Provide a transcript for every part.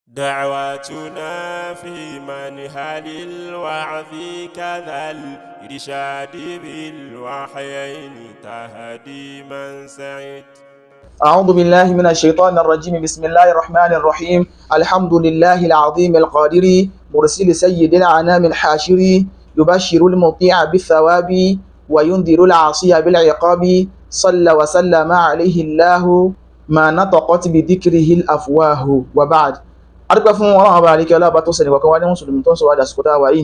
دعواتنا في منهل الوعظ كذا الإرشاد بالوحيين تهدي من سعد أعوذ بالله من الشيطان الرجيم بسم الله الرحمن الرحيم الحمد لله العظيم القادر مرسل سيد العنام الحاشر يبشر المطيع بالثواب وينذر العاصي بالعقاب صلى وسلم عليه الله ما نطقت بذكره الأفواه وبعد adúpẹ́ fún ọlọ́run ọba àríkẹ́ ọlọ́ọ̀bá tó sẹ̀lẹ̀ kọ̀ọ̀kan wá ní mùsùlùmí tó ń sọ wá dàsìkò tá a wà yìí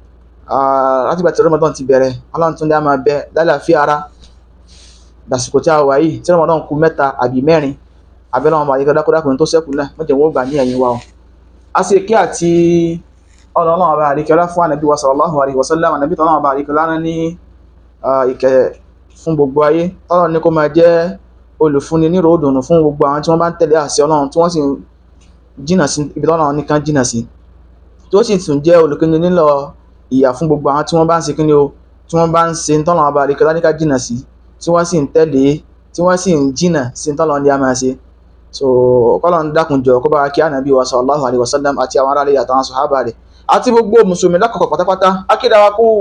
láti gbà tí Ramadan ti bẹ̀rẹ̀ ọlọ́run tún dé a máa bẹ lálàáfíà ara dàsìkò tí a wà yìí tí Ramadan kù mẹ́ta àbí mẹ́rin abẹ́lẹ́ ọmọ àríkẹ́ dákúdákùnrin tó sẹ́kù náà mọ́jẹ̀ wọ́n gbà ní ẹ̀yìn wa o a sì kí àti ọlọ́run ọba àríkẹ́ ọlá fún ànàbí wa sallallahu alaihi wasallam ànàbí tọ́lọ́run ọba àríkẹ́ ọlá ní ìkẹ́ fún gbogbo ayé tọ́lọ́run ní kó máa jẹ́ olùfúnni ní ròódùnú fún gbogbo àwọn tí wọ́n bá ń tẹ̀lé àṣẹ ọlọ́run tí wọ́n sì jìnà sí ibi tọ́lọ́run nìkan jìnà sí tó sì tún jẹ́ olùkíni nílọ ìyà fún gbogbo àwọn tí wọ́n bá ń ṣe kíni o tí wọ́n bá ń ṣe tọ́lọ́run ọba àríkẹ́ ọlá níka jìnà sí tí wọ́n sì ń tẹ̀lé tí wọ́n sì ń jìnà sí tọ́lọ́run ní a máa ṣe so kọ́lọ́run dákun jọ kó bá wa kí ànábì wa sallallahu alaihi wasallam àti àwọn aráàlú àtàwọn sàhábà rẹ̀ àti gbogbo mùsùlùmí lákọ̀ọ́kọ́ pátápátá akédáwa kú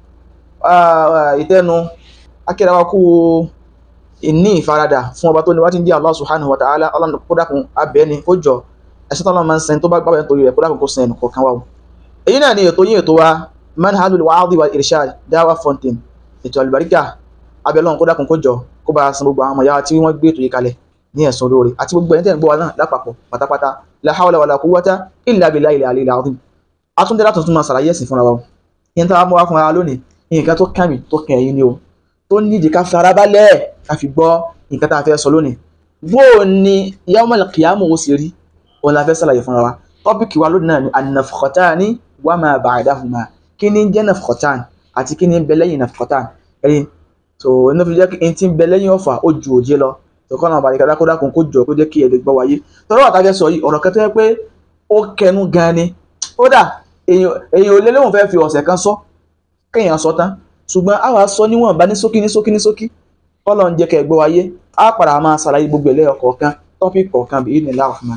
ìtẹ́nu akédáwa kú ìní ìfaradà fún ọba tó ní wá tí ń jẹ́ Allah subhanahu wa ta'ala ọlọ́run kó dákun abẹ́ni kó jọ ẹ̀sìn tọ́lọ́ máa ń sẹ́ni tó bá gbábẹ́ nítorí rẹ̀ kó dákun kó sẹ́ni ẹnì kọ̀ọ̀kan wa o èyí náà ni ètò yín ètò wa manhajul wa'adhi wal irshad dawa fountain ètò àlùbáríkà abẹ́lọ́run kó dákun kó jọ kó bá san gbogbo àwọn ọmọ yàrá tí wọ́n gbé ètò yìí kalẹ̀ ní ẹ̀sùn olóore àti gbogbo ẹni tẹ́ ń gbọ́ wa náà lápapọ̀ pátápátá la hawla wala quwwata illa billahi al-aliyyil azim atúndé látọ̀ tún máa ṣàlàyé ẹ̀sìn fúnra wa o yẹn tó wá mú wa fúnra wa lónìí nǹkan tó kàn mí tó kàn ẹ̀yin ni o tó nídìí ká fara balẹ̀ ká fi gbọ́ nǹkan tá a fẹ́ sọ lónìí bó o ní yawmal qiyamah ó sì rí òun la fẹ́ ṣàlàyé fúnra wa tọ́pìkì wa lónìí náà ni an-nafkhatani wa ma ba'dahuma kí ni jẹ́ nafkhatan àti kí ni ń bẹ lẹ́yìn nafkhatan ẹ̀yin tó inú fi jẹ́ kí n ti ń bẹ lẹ́yìn ọ̀fà ó ju òjé lọ tọkọ́ náà bàríkà dákúdá kún kó jọ kó jẹ́ kí ẹ lè gbọ́ wáyé tọ́lọ́ wà tájẹ́ sọ yìí ọ̀rọ̀ kan tó yẹ pé ó kẹnu gan ni kódà èèyàn ò lé léwọ̀n fẹ́ fi ọ̀sẹ̀ kan sọ kéèyàn sọ tán ṣùgbọ́n a wàá sọ níwọ̀n bá ní ṣókí ní ṣókí ní ṣókí kọ́lọ̀ ń jẹ́ kẹ́ gbọ́ wáyé á padà máa ṣàlàyé gbogbo ẹ̀lẹ́ ọ̀kọ̀ọ̀kan tọ́pì kọ̀ọ̀kan bíi ní láàfin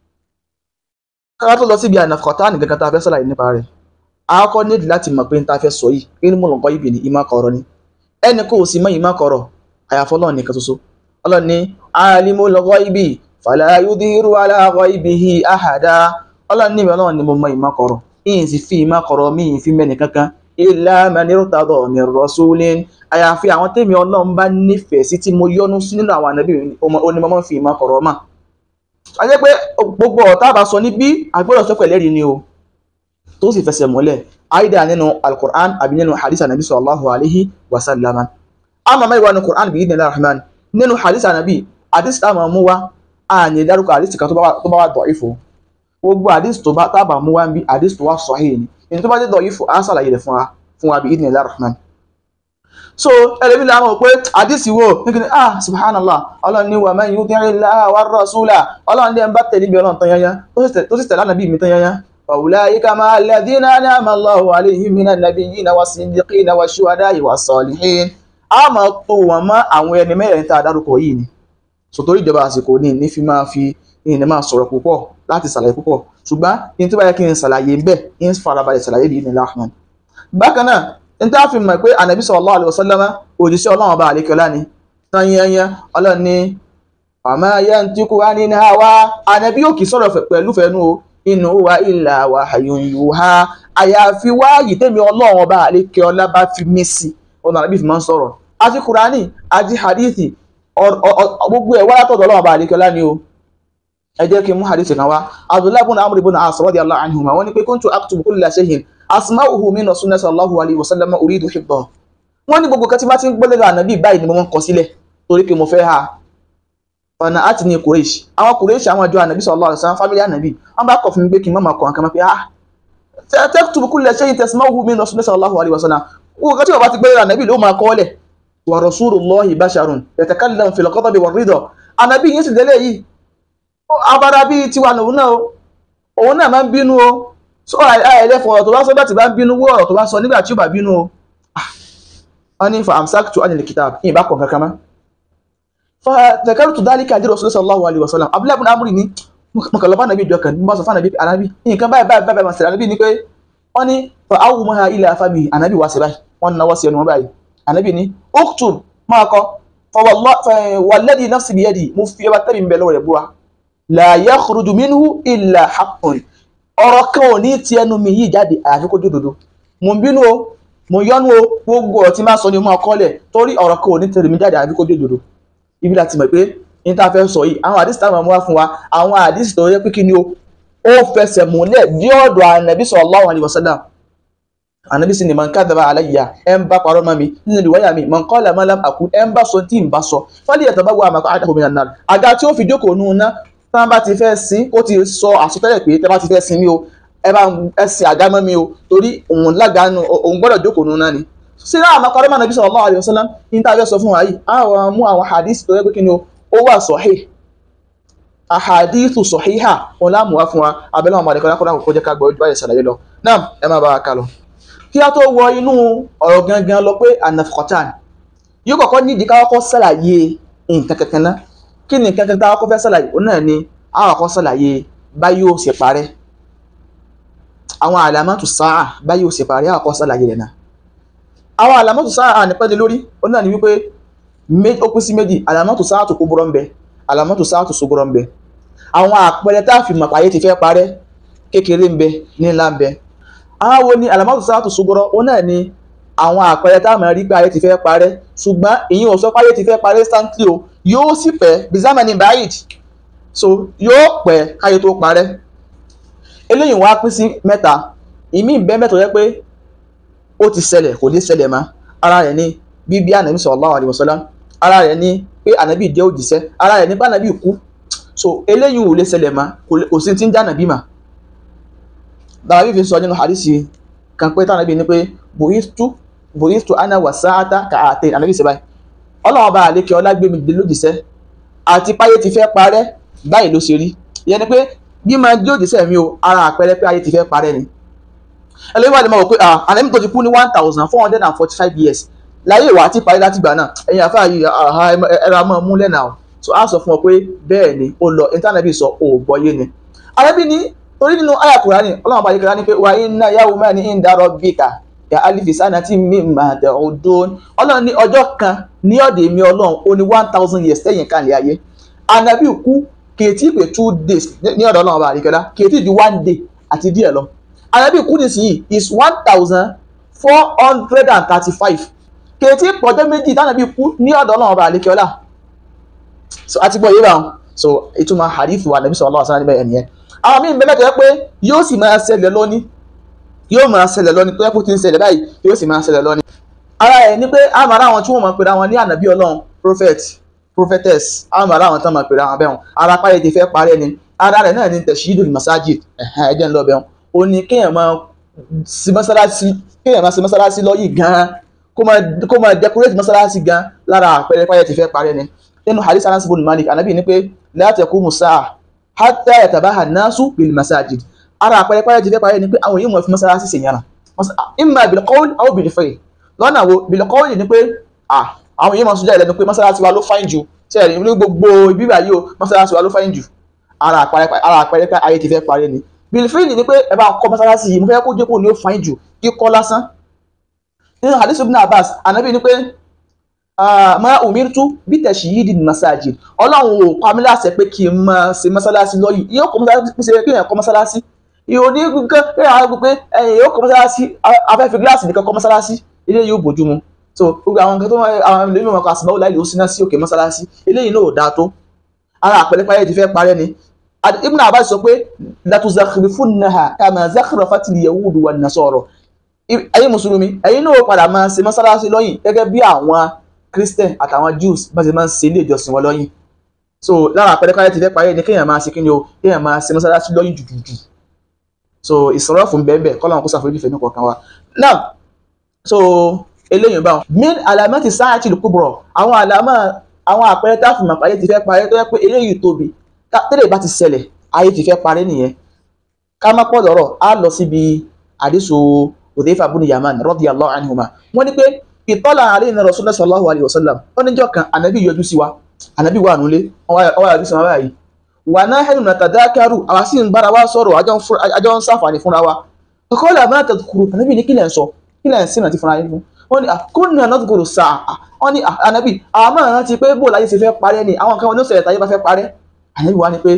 kára tó lọ síbi ànàfọ̀tá nìkan kan tá a fẹ́ ṣàlàyé nípa rẹ̀ a kọ́ nídìí láti mọ̀ pé n ta fẹ́ sọ yìí inú mọ̀ lọ́kọ́ ibi ní ìmọ̀ kọ̀ọ̀rọ̀ ni ẹnì kò sì mọ̀ ìmọ̀ kọ̀ọ̀rọ̀ àyàfọ́ Ọlọ́run nìkan ṣoṣo Ọlọ́run ní alimul ghaibi fala yudhiru ala ghaibihi ahada Ọlọ́run ní ìmọ̀ Ọlọ́run ni mo mọ̀ ìmọ̀ kọ̀ọ̀rọ̀ ìyìn sì fi ìmọ̀ kọ̀ọ̀rọ̀ mi ìyìn fi mẹ́ni kankan illa man irtada min rasulin àyàfi àwọn tèmi Ọlọ́run bá nífẹ̀ẹ́ sí tí mo yọ́nú sí nínú àwọn ànábì onímọ̀ fi ìmọ̀ kọ̀ọ̀rọ̀ mà a jẹ́ pé gbogbo ọ̀tá bá sọ níbí àgbọ̀dọ̀ sọ pẹ̀lẹ́rì ni o tó sì fẹsẹ̀ mọ́lẹ̀ àìdá nínú al-Qur'an àbí nínú hadith anabi sallallahu alaihi wa sallam àmọ́ mẹ́rin wa ní Qur'an bí idhnillah rahman nínú hadith anabi hadith tá a máa mú wa a ní dárúkọ hadith kan tó bá wà dọ̀ífò gbogbo hadith tó bá tábà mú wa ń bí hadith tó wà sahih ni èyí tó bá dé dọ̀ífò á sàlàyé rẹ̀ fún wa fún wa bí idhnillah rahman so ẹlẹ́bí la mọ̀ pé hadith wo nígbìn ah subhanallah ọlọ́run ní wa man yuti'illaha war rasula ọlọ́run ní ẹ̀ ń bá tẹ̀lé bí ọlọ́run tán yányá tó sì tẹ̀lé ànàbí mi tán yányá فأولئك مع الذين أنعم الله عليهم من النبيين والصديقين والشهداء والصالحين a máa tó wọn mọ́ àwọn ẹni mẹ́rin tá a dárúkọ yìí ni sòtórí ìjọba àsìkò ní ní fi máa fi ní máa sọ̀rọ̀ púpọ̀ láti ṣàlàyé púpọ̀ ṣùgbọ́n ní tí bá yẹ kí n ṣàlàyé bẹ́ẹ̀ ń farabalẹ̀ ṣàlàyé bí ní láhùn. bákan náà ní tí a fi mọ̀ pé ànàbí sallallahu alaihi wasallam òjíṣẹ́ ọlọ́run ọba àlékọ́lá ni tán yẹnyẹn ọlọ́run ní àmọ́ yantiqu anil hawa ànàbí yóò kì í sọ̀rọ̀ pẹ̀lú fẹ́nu o inú wa ìlà wa àyùnyùhá àyàfi wáyìí tèmi ọlọ́run ọba àlékè ọlá bá fi mí sí ọ̀nà àbí fi máa ń sọ̀rọ̀ àti kùránì àti hadithi gbogbo ẹ̀ wá látọ̀dọ̀ ọlọ́run ọba àlékè ọlá ni o ẹ jẹ́ kí n mú hadithi kan wá abdullahi ibn amr ibn as radiyallahu anhuma wọ́n ní pé kuntu aktubu kulla shay'in asma'uhu min rasulillah sallallahu alayhi wa sallam uridu hibbahu wọ́n ní gbogbo kẹtí bá ti ń gbọ́ lẹ́nu ànábì báyìí ni mo máa ń kọ sílẹ̀ torí pé mo fẹ́ ha ọ̀nà àti ní kùrẹ́ṣì àwọn kùrẹ́ṣì àwọn àjọ ànàbí sallallahu alaihi wasallam fámílì ànàbí wọ́n bá kọ̀ fún mi pé kí n má máa kọ̀ nǹkan máa pé ah taktubu kulla shay'in tasma'uhu min rasulillah sallallahu alaihi wasallam wọ́n kọ́ tí wọ́n bá ti gbé ànàbí ló máa kọ́ọ́lẹ̀ wa rasulullahi basharun yatakallamu fil ghadabi war ridha ànàbí yìí sì délé yìí abara bí tiwa lòun náà òun náà máa ń bínú o sọ àìlẹ́fọ̀ ọ̀rọ̀ tó bá sọ bá ti bá ń bínú wó ọ̀rọ̀ tó bá sọ nígbà tí ó bá bínú o wọ́n ní fa amsaktu anil kitab yìí bá kọ̀ kankan mọ́ fàtàkàrùtù dálíkà àdí Rasulullah sallallahu alaihi wasallam abúlé ibn amúrì ní mo kàn lọ fún ànábì ìjọkàn mo bá sọ fún ànábì ànábì nǹkan báyìí báyìí báyìí máa ṣẹlẹ̀ ànábì ni pé wọ́n ní fa awu maha ilẹ̀ afábì ànábì wá sí báyìí wọ́n náwó sí ẹnu wọn báyìí ànábì ní uktub máa kọ wàlẹ́dì nafsi biyadi mo fi ẹbá tẹ́bi ń bẹ lọ́wọ́ rẹ̀ búra la yakhruju minhu illa haqqun ọ̀rọ̀ kan ò ní ti ẹnu mi yìí jáde àyàfi kó jódodo mo ń bínú o mo yọnu o gbogbo ọ̀rọ̀ tí máa sọ ni mo máa kọ́lẹ̀ torí ọ̀rọ̀ kan ò ní tẹ̀lé mi jáde àyàfi kó jódodo ibi láti mọ̀ pé ní tá a fẹ́ sọ yìí àwọn àdìsí táwọn ọmọ wa fún wa àwọn àdìsí tó yẹ pé kí ni o ó fẹsẹ̀ múlẹ̀ ní ọ̀dọ̀ ànàbí sallallahu alaihi wasallam ànàbí sì ni man kadhaba alayya ẹ̀ ń bá parọ́ mọ́ mi nínú ìwáyà mi man qala ma lam aqul ẹ̀ ń bá sọ tí ń bá sọ falyatabawwa maq'adahu minan nar àga tí ó fi jókòó nù ná tí wọ́n bá ti fẹ́ sin ó ti sọ àsọtẹ́lẹ̀ pé tẹ́ bá ti fẹ́ sin mi o ẹ bá ẹ sin àga mọ́ mi o torí òun lágàánu òun gbọ́dọ̀ jókòó nù ná ni sí náà àmọ́ parọ́ mọ́ ànàbí sallallahu alaihi wasallam ní tá a fẹ́ sọ fún wa yìí àwọn mú àwọn hadith tó yẹ pé kí ni o ó wà sahih ahadithu sahiha wọn láàmú wá fún wa abẹ́lẹ́ wọn mọ̀lẹ́kọ́ lákọ́lá kò jẹ́ ká gbọ́ ojú báyìí ṣàlàyé lọ náà ẹ máa bá wa kà lọ. kí a tó wọ inú ọ̀rọ̀ gangan lọ pé anafqatan yóò kọ́kọ́ nídìí ká kọ́kọ́ ṣàlàyé nǹkan kankan náà kí ni nǹkan kankan tá a kọ́kọ́ fẹ́ ṣàlàyé òun náà ni a kọ́kọ́ ṣàlàyé báyìí ó ṣe parẹ́ àwọn àlàmátù sáà báyìí ó ṣe parẹ́ a kọ́kọ́ ṣàlàyé rẹ̀ náà àwọn àlàmátù sáà nípẹ́ni lórí òun náà ni wípé ó pín sí méjì àlàmátù sáà tó kó bọ́rọ̀ ń bẹ àlàmọ́tò sáàtù sógọ́rọ̀ ń bẹ àwọn àpẹẹrẹ tá a fi mọ̀ pàyé ti fẹ́ parẹ́ kékeré ń bẹ ní ńlá ń bẹ àwọn wo ni àlàmọ́tò sáàtù sógọ́rọ̀ ó náà ni àwọn àpẹẹrẹ tá a mọ̀ rí pé ayé ti fẹ́ parẹ́ ṣùgbọ́n ìyẹn ò sọ pé ayé ti fẹ́ parẹ́ instantly o yóò sì pẹ́ bizamani bayit so yóò pẹ́ káyé tó parẹ́ eléyìí wá pín sí mẹ́ta ìmí ìbẹ́ mẹ́ta yẹ pé ó ti ṣẹlẹ̀ kò ní ṣẹlẹ̀ mọ́ ara rẹ̀ ni bíbí ànábì sallallahu alaihi wasallam ara rẹ̀ ni pé ànábì jẹ́ òjíṣẹ́ ara rẹ̀ ní bá ànábì kú so eléyìí ò lè ṣẹlẹ̀ mà kò sí ti ń já ànábì mà dàbí fi sọ nínú hadisi kan pé tànábì ní pé buhistu buhistu ana wa sa'ata ka àtẹ ànábì ṣe báyìí ọlọ́run bá àlékè ọlá gbé mi dé lójíṣẹ́ àti páyé ti fẹ́ parẹ́ báyìí ló ṣe rí ìyẹn ni pé bí máa jẹ́ òjíṣẹ́ mi o ara àpẹẹrẹ pé ayé ti fẹ́ parẹ́ ni ẹlẹ́yìn wà lè máa wò pé ànábì tó ti kú ní one thousand four hundred and forty five years láyé ìwà àti parí láti gbà náà ẹ̀yin àfáà yìí ẹ̀rọ amọ̀ mú lẹ́nà o so a sọ fún ọ pé bẹ́ẹ̀ ni ó lọ intanẹ́bì sọ ò gbọ́yé ni arábí ní torí nínú àyà Kùránì ọlọ́run báyìí kìlá ní pé wà inna yawman inda rabbika ka alifi sanati mimma ta'udun ọlọ́run ní ọjọ́ kan ní ọ̀dẹ̀ mi ọlọ́run ó ní one thousand years lẹ́yìn kan lè ayé anabi kú kèétí pé two days ní ọ̀dọ̀ ọlọ́run báyìí kìlá kèétí ju one day àti díẹ̀ lọ anabi kú nísìnyí is one thousand four hundred and thirty-five kèétí pọ̀jọ́ méjì tánà bí kú ní ọ̀dọ̀ náà ọba àlékiọlá so àti gbọ́ yìí báwọn so ìtumọ̀ hadith wa nàbí sallallahu alaihi wasallam ẹ̀nìyẹn àwọn míì bẹ́ẹ̀ mẹ́tọ̀ yẹ pé yóò sì máa ṣẹlẹ̀ lọ́ní yóò máa ṣẹlẹ̀ lọ́ní tó yẹ kó ti ń ṣẹlẹ̀ báyìí yóò sì máa ṣẹlẹ̀ lọ́ní. ara ẹ̀ ni pé àwọn ará àwọn tí wọ́n máa pèrè àwọn ní ànàbí ọlọ́run prophet prophetess àwọn ará àwọn tán máa pèrè àwọn bẹ́ẹ̀ ara páyé ti fẹ́ parẹ́ ni ara rẹ̀ náà ni tashidul masajid ẹ̀jẹ̀ ńlọ bẹ́ẹ̀ ó ní kéèyàn máa sí mọ́sálásí kéèyàn máa sí mọ́sálásí lọ́yìn gan-an kó máa decorate mọ́sálásí gan lára àpẹẹrẹ páyẹ ti fẹ́ parẹ́ ni nínú hadith anas ibn malik anabi ní pé la taqumu sa'a hatta yatabaha an-nasu bil masajid ara àpẹẹrẹ páyẹ ti fẹ́ parẹ́ ni pé àwọn yóò mọ̀ fi mọ́sálásí sì yànnà imma bil qawl aw bil fi'l lọ́nà wo bil qawl ni pé àwọn yóò mọ̀ sójà ìlẹ́nu pé mọ́sálásí wa ló fáìn jù sẹ́ẹ̀rì ní gbogbo bíbà yìí o mọ́sálásí wa ló fáìn jù ara àpẹẹrẹ páyẹ ti fẹ́ parẹ́ ni bil fi'l ni pé ẹ bá kọ́ mọ́sálásí yìí mo fẹ́ kó jẹ́ kó ní ó fáìn jù kíkọ́ lásán nínú hadith ibn abbas anabi ni pé ma umirtu bí tashyidil masajid ọlọ́run ò pa mí láṣẹ pé kí n máa ṣe mọ́sálásí lọ́yìn yóò kọ́ mọ́sálásí pèsè pé èèyàn kọ́ mọ́sálásí ìhò ní nǹkan pé àwọn gbogbo ẹ̀yìn yóò kọ́ mọ́sálásí afẹ́fẹ́ gíláàsì nìkan kọ́ mọ́sálásí ilé yóò bójú mu so gbogbo àwọn nǹkan tó àwọn ilé mímọ́ kan àsìbáwò láì lè ó síná sí òkè mọ́sálásí eléyìí náà ò dáa tó ara àpẹẹrẹ páyé ti fẹ́ parẹ́ ni ibn abbas sọ pé latuzakhirufunnaha kama zakhrafatil yahudu wan nasara ẹ̀yin mùsùlùmí ẹ̀yin náà padà máa ṣe mọ́sálásí lọ́yìn gẹ́gẹ́ bí àwọn christian àtàwọn jews bá ṣe máa ń ṣe ilé ìjọsìn wọn lọ́yìn so lára àpẹẹrẹ káyọ̀ ti fẹ́ parí ni kéèyàn máa ṣe kíni o kéèyàn máa ṣe mọ́sálásí lọ́yìn jùjùjù so ìsọ̀rọ̀ fún bẹ́ẹ̀ bẹ́ẹ̀ kọ́lọ́n kó ṣàforíjì fẹ́ ní kọ̀ọ̀kan wa now so eléyìí báwọn min alamati sáàtì lùkúbọ̀rọ̀ àwọn àlámà àwọn àpẹẹrẹ táàfù màpá ayé ti fẹ́ parí tó yẹ pé eléyìí tóbi tẹ́lẹ̀ bá ti ṣẹlẹ̀ ayé ti fẹ́ parí nìyẹn ká má pọ̀ lọ́rọ̀ á lọ síbi àdísù Hudhayfa ibn Yaman radiyallahu anhuma wọ́n ní pé ìtọ́lá alayna Rasulullah sallallahu alayhi wa sallam ó níjọ́ kan ànábì yọjú sí wa ànábì wà nulẹ̀ ọwọ́ yọjú sí wa báyìí wà náà hẹ́nu natadakaru àwa sì ń bára wa sọ̀rọ̀ àjọ ń sáfàní fúnra wa kọ́kọ́lá máa tadhkuru ànábì ní kílẹ̀ ń sọ kílẹ̀ ń sìn àti fúnra yín fún wọ́n ní kunna nadhkuru sáà wọ́n ní ànábì àwọn máa rántí pé bó láyé ṣe fẹ́ parẹ́ ni àwọn kan wọn ní sọ̀rọ̀ táyé bá fẹ́ parẹ́ ànábì wá ní pé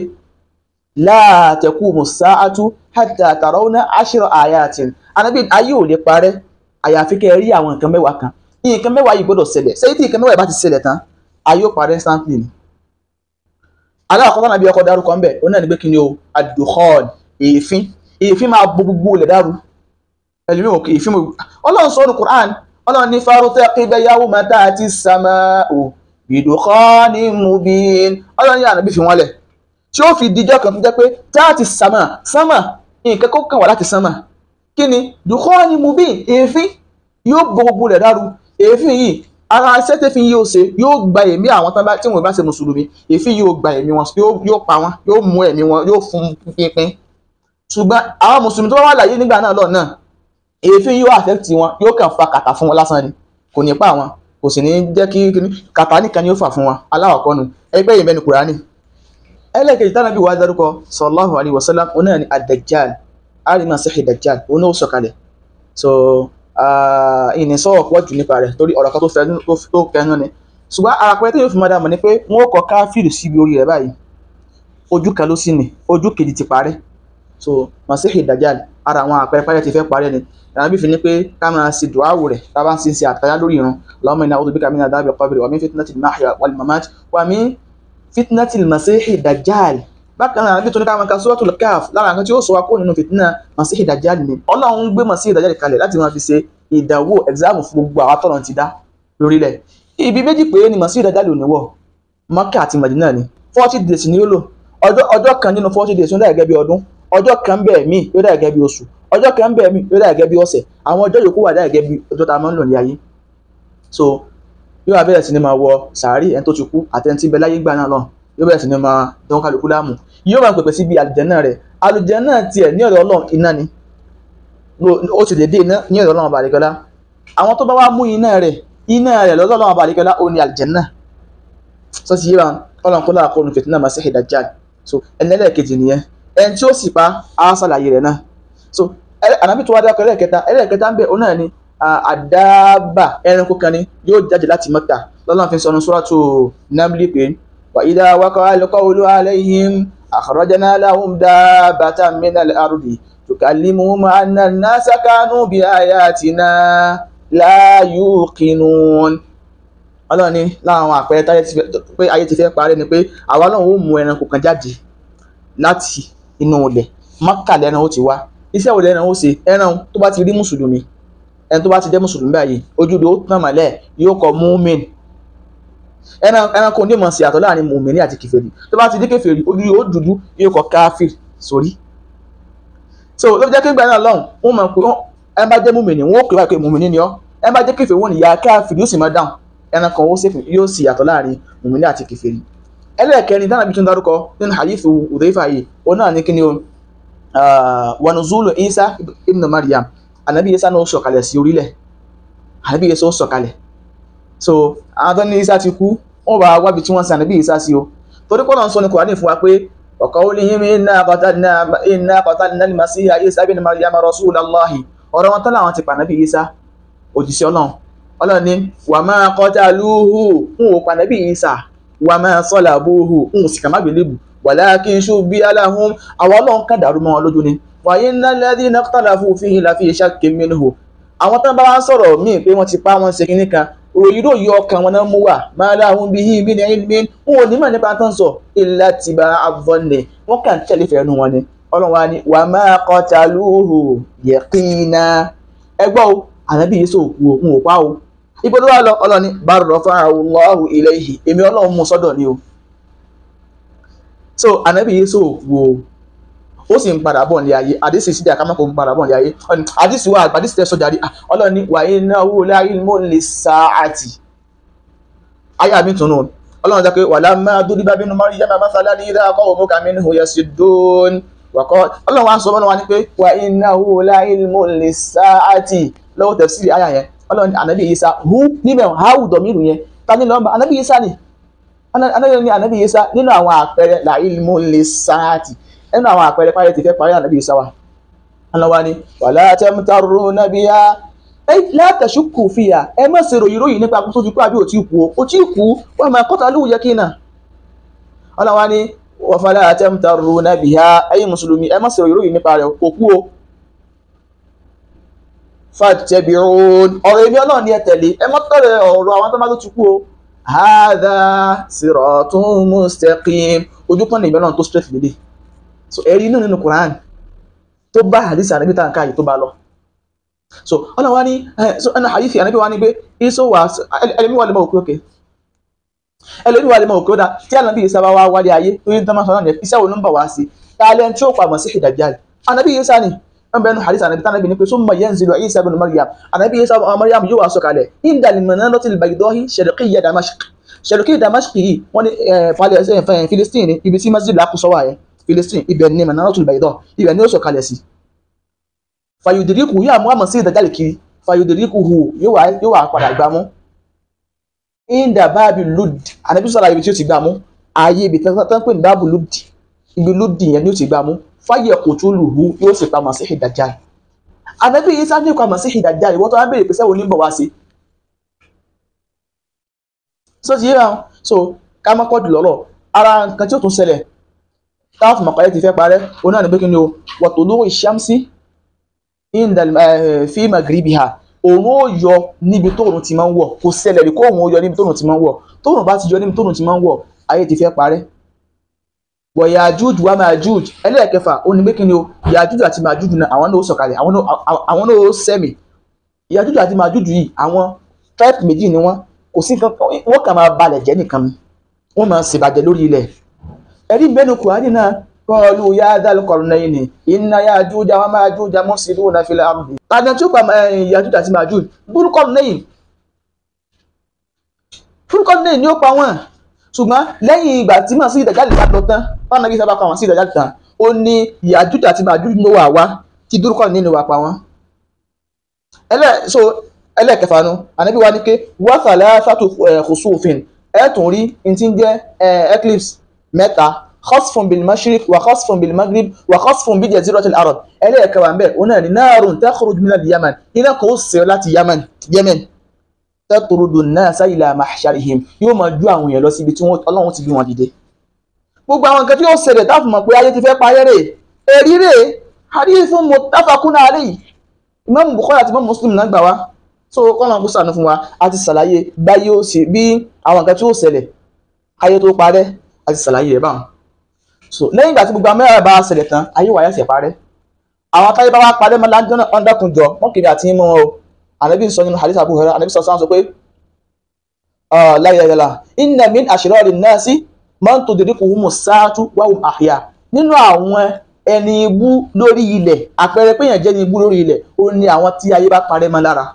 la taqumu sa'atu hatta tarawna ashra ayatin ànábì ayé ò lè parẹ́ àyàfi kẹ́ ẹ rí àwọn nǹkan mẹ́wàá kan nǹkan mẹ́wàá yìí gbọ́dọ̀ ṣẹlẹ̀ sẹ́yìn tí nǹkan mẹ́wàá yìí bá ti ṣẹlẹ̀ tán ayé ò parẹ́ instantly ni aláàkọ́kọ́ náà bí ọkọ̀ dárúkọ ń bẹ̀ ó náà ní pé kí ni o ad-dukhan èéfín èéfín máa bo gbogbo ilẹ̀ dàrú ẹlòmíì òkè èéfín mo ọlọ́run sọ ní Qur'an ọlọ́run ní fartaqib yawma ta'ti as-sama'u bi-dukhanin mubin ọlọ́run ní ànábì fi wọ́n lẹ̀ tí ó fi dijọ́ kan tó jẹ́ pé ta'ti as-sama sama nǹkan kó kàn wá láti sama kí ni dukhanin mubin èéfín yóò bo gbogbo ilẹ̀ dàrú èéfín yìí ara iṣẹ́ tẹ́fín yóò ṣe yóò gba ẹ̀mí àwọn tí wọ́n bá ṣe mùsùlùmí èéfín yóò gba ẹ̀mí wọn yóò pa wọn yóò mú ẹ̀mí wọn yóò fún pínpín ṣùgbọ́n àwọn mùsùlùmí tó bá wà láyé nígbà náà lọ náà èéfín yóò affect wọn yóò kàn fa kàtà fún wọn lásán ni kò ní pa wọn kò sì ní jẹ́ kí kàtà nìkan ni yóò fà fún wọn aláwọ̀kọ́ nu ẹgbẹ́ yìí mẹ́nu Kùránì ẹlẹ́kejì tánà bí wàá dárúkọ sallallahu alayhi wa sallam oní àni ad-Dajjal arima sèhì Dajjal oní ó sọ̀kalẹ̀ so ìní sọ̀rọ̀ pọ̀ jù nípa rẹ̀ torí ọ̀rọ̀ kan tó fẹ́ tó kẹnu ni ṣùgbọ́n àpẹẹrẹ tí yóò fi máa dá mọ̀ ni pé wọ́n kọ káfíìrì síbi orí rẹ̀ báyìí ojú kan ló sì ní ojú kejì ti parẹ́ so masihi dajjal ara àwọn àpẹẹrẹ parẹ́ ti fẹ́ parẹ́ ni ìrànbí fi ni pé ká máa ṣe dùáwò rẹ̀ tá a bá ń sin ṣe àtàyà lórí irun Allahumma inna a'udhu bika min adhabil qabri wa min fitnatil mahya wal mamat wa min fitnatil masihi dajjal bákan náà níbi tó ní ká máa ka suratul Kahf lára nǹkan tí ó sọ wa kó nínú fìtínà masihi dajjal ni Ọlọ́run gbé masihi dajjal kalẹ̀ láti máa fi ṣe ìdánwò exam fún gbogbo àwọn tọ́lọ̀ ti dá lórílẹ̀ ibi méjì péré ni masihi dajjal ò ní wọ̀ Mákà àti Mádínà ni forty days ni ó lò ọjọ́ kan nínú forty days ó dà gẹ́gẹ́ bí ọdún ọjọ́ kan bẹ́ẹ̀ mí yóò dà gẹ́gẹ́ bí oṣù ọjọ́ kan bẹ́ẹ̀ mí yóò dà gẹ́gẹ́ bí ọ̀sẹ̀ àwọn ọjọ́ yòókù wà dà gẹ́gẹ́ bí ọjọ́ tá a máa ń lò ní ayé so yóò wá bẹ̀rẹ̀ sí ni máa wọ sàárì ẹni tó ti kú àtẹni bẹ láyé gbà náà lọ yóò bẹ̀rẹ̀ sí ni máa dán kálukú láàmú yóò máa pèpè síbi àlùjánnà rẹ̀ àlùjánnà tiẹ̀ ní ọ̀dọ̀ Ọlọ́run iná ni ó ti dédé iná ní ọ̀dọ̀ Ọlọ́run àbàlẹ́kọ́lá àwọn tó bá wá mú iná rẹ̀ iná rẹ̀ lọ́dọ̀ Ọlọ́run àbàlẹ́kọ́lá ó ní àlùjánnà sọ ti yé wa Ọlọ́run kó láàkó nu fìtínà Masihi Dajjal so ẹni ẹlẹ́ẹ̀kejì nìyẹn ẹni tí ó sì pa á ṣàlàyé rẹ̀ náà so ànábì tó wá dákọ̀ ẹlẹ́ẹ̀kẹta ẹlẹ́ẹ̀kẹta ń bẹ òun náà ni àdáàbà ẹranko kan ni yóò jáde láti Mẹ́kà lọ́lọ́run fi sọnù Suratu Namli pé wa idha waqa'a al-qawlu alayhim akhrajna lahum dabbatan min al-ardi tukallimuhum anna an-nasa kanu bi ayatina la yuqinun ọlọ́run ní láwọn àpẹẹrẹ táyé ti fẹ́ pé ayé ti fẹ́ parẹ́ ni pé àwa náà ó mú ẹranko kan jáde láti inú ilẹ̀ Mákà lẹ́ran ó ti wá iṣẹ́ wo lẹ́ran ó ṣe ẹran tó bá ti rí mùsùlùmí ẹni tó bá ti jẹ́ mùsùlùmí báyìí ojú rẹ̀ ó tàn mọ́lẹ̀ yóò kọ múmin ẹran ẹranko ní mọ̀ sí àtọ̀ láàrin mùmíní àti kèfèrí tó bá ti dé kèfèrí ojú rẹ̀ ó dúdú yóò kọ káfír sórí so ló fi jẹ́ kí n gbà náà lọ́hùn wọ́n mọ̀ pé ẹ bá jẹ́ mùmíní wọ́n ó pè wá pé mùmíní ni ọ́ ẹ bá jẹ́ kèfèrí wọ́n ní ya káfír yóò sì máa dáhùn ẹran kan ó sèfì yóò sì yàtọ̀ láàrin mùmíní àti kèfèrí ẹlẹ́ẹ̀kẹrin dáná bí tún dárúkọ nínú hadithu Udhayfa yìí òun náà ní kí ni o wa nuzulu Isa ibn Maryam anabi Isa náà ó sọ̀kalẹ̀ sí orílẹ̀ anabi Isa ó sọ̀kalẹ̀ so àwọn tó ní Isa ti kú wọ́n bá wábi tí wọ́n sin anabi Isa sí o torí kọ́nà ń sọ ní Kùránì fún wa pé wa qawlihim inna qatalna inna qatalna al-masiha Isa ibn Maryam rasulallahi ọ̀rọ̀ wọn tán làwọn ti pa anabi Isa òjíṣẹ́ Ọlọ́run Ọlọ́run ní wa ma qataluhu ń wò pa anabi Isa wa ma salabuhu ń sì kà má gbélébù walakin shubbiha lahum àwọn ọlọ́run kan dàrú mọ́ wọn lójú ni wa innal ladhina ikhtalafu fihi lafi shakkin minhu àwọn tán bá wá sọ̀rọ̀ míì pé wọ́n ti pa wọ́n ṣe kínní kan ròyìn ròyìn ọkàn wọn náà mú wà ma lahum bihi min ilmin wọn ò ní mọ̀ nípa tán sọ illa tibaa adh-dhanni wọ́n kàn tẹ̀lé fẹ́ẹ́ nu wọn ni ọlọ́run wa ni wa ma qataluhu yaqina ẹgbọ́ o ànábì yìí sòkú o ń ò pa o ibo ló wà lọ ọlọ́run ní bal rafa'ahu Allahu ilayhi èmi ọlọ́run mú sọ́dọ̀ ni o so anabi yesu wo ó sì ń padà bọ̀ ní ayé àdìsí sí àkàmọ́ kò ń padà bọ̀ ní ayé àdìsí wa àdìsí tẹ sọjà rí ọlọ́ni wà iná owó láyé mọ́ lè sa àti ayé àmì tunu ọlọ́run jẹ́ pé wà lámà dúdú bá bínú mọ́rí yẹ́mà mọ́sálá ní ìdá akọ́ òmù kàmí ní òye sí dóòn wàkọ́ ọlọ́run wa sọ mọ́nà wa ní pé wà iná owó láyé mọ́ lè sa àti lọ́wọ́ tafsiri àyà yẹn ọlọ́run anabi Isa hu níbẹ̀ háwù dọ̀míìrù yẹn ta ni lọ́mọ anabi Isa ni anábì ní anábì Isa nínú àwọn àpẹẹrẹ la ilmu lisaati nínú àwọn àpẹẹrẹ parí ti fẹ́ parí anábì Isa wa aláwa ni wala tamtaruna biha ẹ la tashukku fiha ẹ má ṣe ròyìn ròyìn nípa tó ti kú àbí ò tí kú ó tí kú wa ma qataluhu yakina aláwa ni wa fala tamtaruna biha ẹ̀yin mùsùlùmí ẹ má ṣe ròyìn ròyìn nípa rẹ̀ kò kú o fattabi'un ọ̀rọ̀ èmi ọlọ́run ni ẹ tẹ̀lé ẹ má tẹ̀lé ọ̀rọ̀ àwọn tó má tó ti kú o hadha siratun mustaqim ojú kan nìyẹn ọlọ́run tó straight lédè so ẹ̀rí inú nínú Quran tó bá hadith ànábì tá à ń ká yìí tó bá lọ so ọlọ́run wa ní so ẹnu hadith ànábì wa ní pé iṣó wà ẹlẹ́mí wà lè mọ òkè òkè ẹlẹ́mí wà lè mọ òkè ó dá tí ànábì yìí sábà wá wálé ayé tó yẹ tán máa sọ náà nìyẹn iṣẹ́ wo ló ń bọ̀ wá sí tálẹ́ tí ó pa mọ̀ sí ìdàjáde ànábì yìí sá ni an bẹnu hadith anabi tanabi ni pé summa yanzilu isa ibn maryam anabi isa ibn maryam yóò wá sọ̀kalẹ̀ inda al-manarati al-baydahi sharqiyya damashq sharqiyya damashq yìí wọ́n ní falẹ̀ philistine ibi tí masjid lakusọ wà yẹn philistine ibẹ̀ ni manarati al-baydahi ibẹ̀ ni ó sọ̀kalẹ̀ sí fayudiriku yóò mú àmọ̀ sí ìdájálè kiri fayudiriku hu yóò wá padà gbámú inda báàbí lud anabi sọ̀rọ̀ ibi tí ó ti gbámú ààyè ibi tán pè ní báàbù lud ibi lud yẹn ni ó ti gbámú fáyẹ̀ kò tó lù hú yóò sì pa Masihi Dajjal ànábì yìí sá ní ìpa Masihi Dajjal ìwọ́n tó wá bèèrè pé sẹ́wọ̀n ní bọ̀ wá sí so ti yíra so ká má kọ́ jùlọ́rọ̀ ara nǹkan tí ó tún ṣẹlẹ̀ táwọn fún mọ̀kàlẹ́ ti fẹ́ parẹ́ òun náà ní pé kí ni o wọ̀tò lórí ìṣámsí fi magribiha òun ó yọ níbi tóòrùn ti máa ń wọ̀ kò ṣẹlẹ̀ rí kó òun ó yọ níbi tóòrùn ti máa ń wọ̀ tóòrùn bá ti yọ níbi tóòrùn ti máa ń wọ̀ ayé ti fẹ́ parẹ́ wọ̀ Yájújù wá Májújù ẹlẹ́ẹ̀kẹfà ó ní pé kí ni o Yájújù àti Májújù náà àwọn náà ó sọ̀kalẹ̀ àwọn náà ó sẹ́mi Yájújù àti Májújù yìí àwọn type méjì ni wọ́n kò sí nǹkan wọ́n kàn máa balẹ̀ jẹ́ nìkan ni wọ́n máa ṣèbàjẹ́ lórí ilẹ̀ ẹ̀rí bẹ́nu Kùránì náà qalu ya dhal qarnayni inna Yájújà wa Májújà mufsiduna fil ardi tàbí tí ó pa Yájújù àti Májújù Dhul Qarnayn Dhul Qarnayn ni ó pa wọ́n ṣùgbọ́n lẹ́yìn ìgbà tí màá sí ìdàjáde bá lọ tán fáwọn nàbí sábà pa wọn sí ìdàjáde tán ó ní Yájújà àti Májújù ló wà wá tí dúrúkọ nínú wa pa wọn. ẹlẹ́ so ẹlẹ́ẹ̀kẹfà nu ànábì wa ní pé wàhálà fàtò khusufin ẹ̀ tún rí n ti ń jẹ́ eclipse mẹ́ta khasfun bil mashriq wa khasfun bil maghrib wa khasfun bi jaziratil arab ẹlẹ́ẹ̀kẹwà ń bẹ̀ ó náà ní narun takhruj min al yaman iná kò sè láti yaman yemen tẹ́tùrúdù náà sáyìlà mahsharihim yóò máa ju àwọn èèyàn lọ síbi tí ọlọ́run ti bí wọn dìde. gbogbo àwọn nǹkan tí yóò ṣẹlẹ̀ táàfù mọ̀ pé ayé ti fẹ́ parẹ́ rè èrí rè hadithun muttafaqun alayhi Imam Bukhari àti Imam Muslim náà gbà wá so kọ́nà kó sànú fún wa a ti ṣàlàyé báyé ó ṣe bí àwọn nǹkan tí yóò ṣẹlẹ̀ ayé tó parẹ́ a ti ṣàlàyé rẹ̀ báwọn. so lẹ́yìn ìgbà tí gbogbo amẹ́rẹ̀ bá ṣẹlẹ̀ tán ayé wàyà ṣẹ̀ parẹ́ àwọn táyé bá wá parẹ́ mọ́ láńdọ́nà ọ̀ndàkùnjọ wọ́n kiri àti mọ́ wọn o anabi sọ nínú hadith abu hurairah anabi sọ sáà sọ pé láyéyàlá inna min ashrari nasi man tudrikuhumu saatu wa hum ahya nínú àwọn ẹni ibú lórí ilẹ̀ àpẹẹrẹ pé èèyàn jẹ́ ní ibú lórí ilẹ̀ ó ní àwọn tí ayé bá parẹ́ mọ́ lára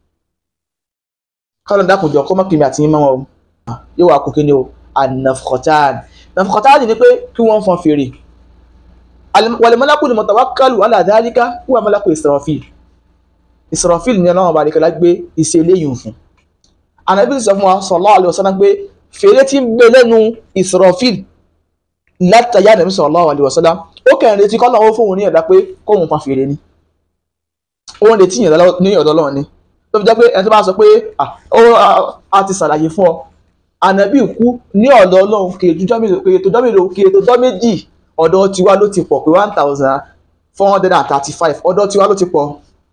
kọ́lọ̀ dákùnjọ kọ́ mọ́kìmí àti yín mọ́ wọn yóò wá kó kí ni o anafkọ̀tàn nafkọ̀tàn ni pé kí wọ́n fọn fèrè wal malaku mutawakkalu ala dhalika huwa malaku Israfil Israfil ní ọlọ́run ọba àdìkẹ́lá gbé iṣẹ́ eléyìí fún ànábì sọ fún wa sallallahu alaihi wasallam pé fèrè tí ń gbé lẹ́nu Israfil látàyà ànábì sallallahu alaihi wasallam ó kẹrin retí kọ́ lọ́wọ́ fóun ní ọ̀dà pé kóun fa fèrè ni òun retí yàn ní ọ̀dọ̀ ọlọ́run ni tó fi jẹ́ pé ẹni tó bá sọ pé a ti ṣàlàyé fún ọ ànábì kú ní ọ̀dọ̀ ọlọ́run kì í tó jọ́ mélòó kì í tó jọ́ méjì ọ̀dọ̀ tiwa ló ti pọ̀ pé one thousand four hundred and thirty five ọ̀dọ̀ tiwa ló ti pọ̀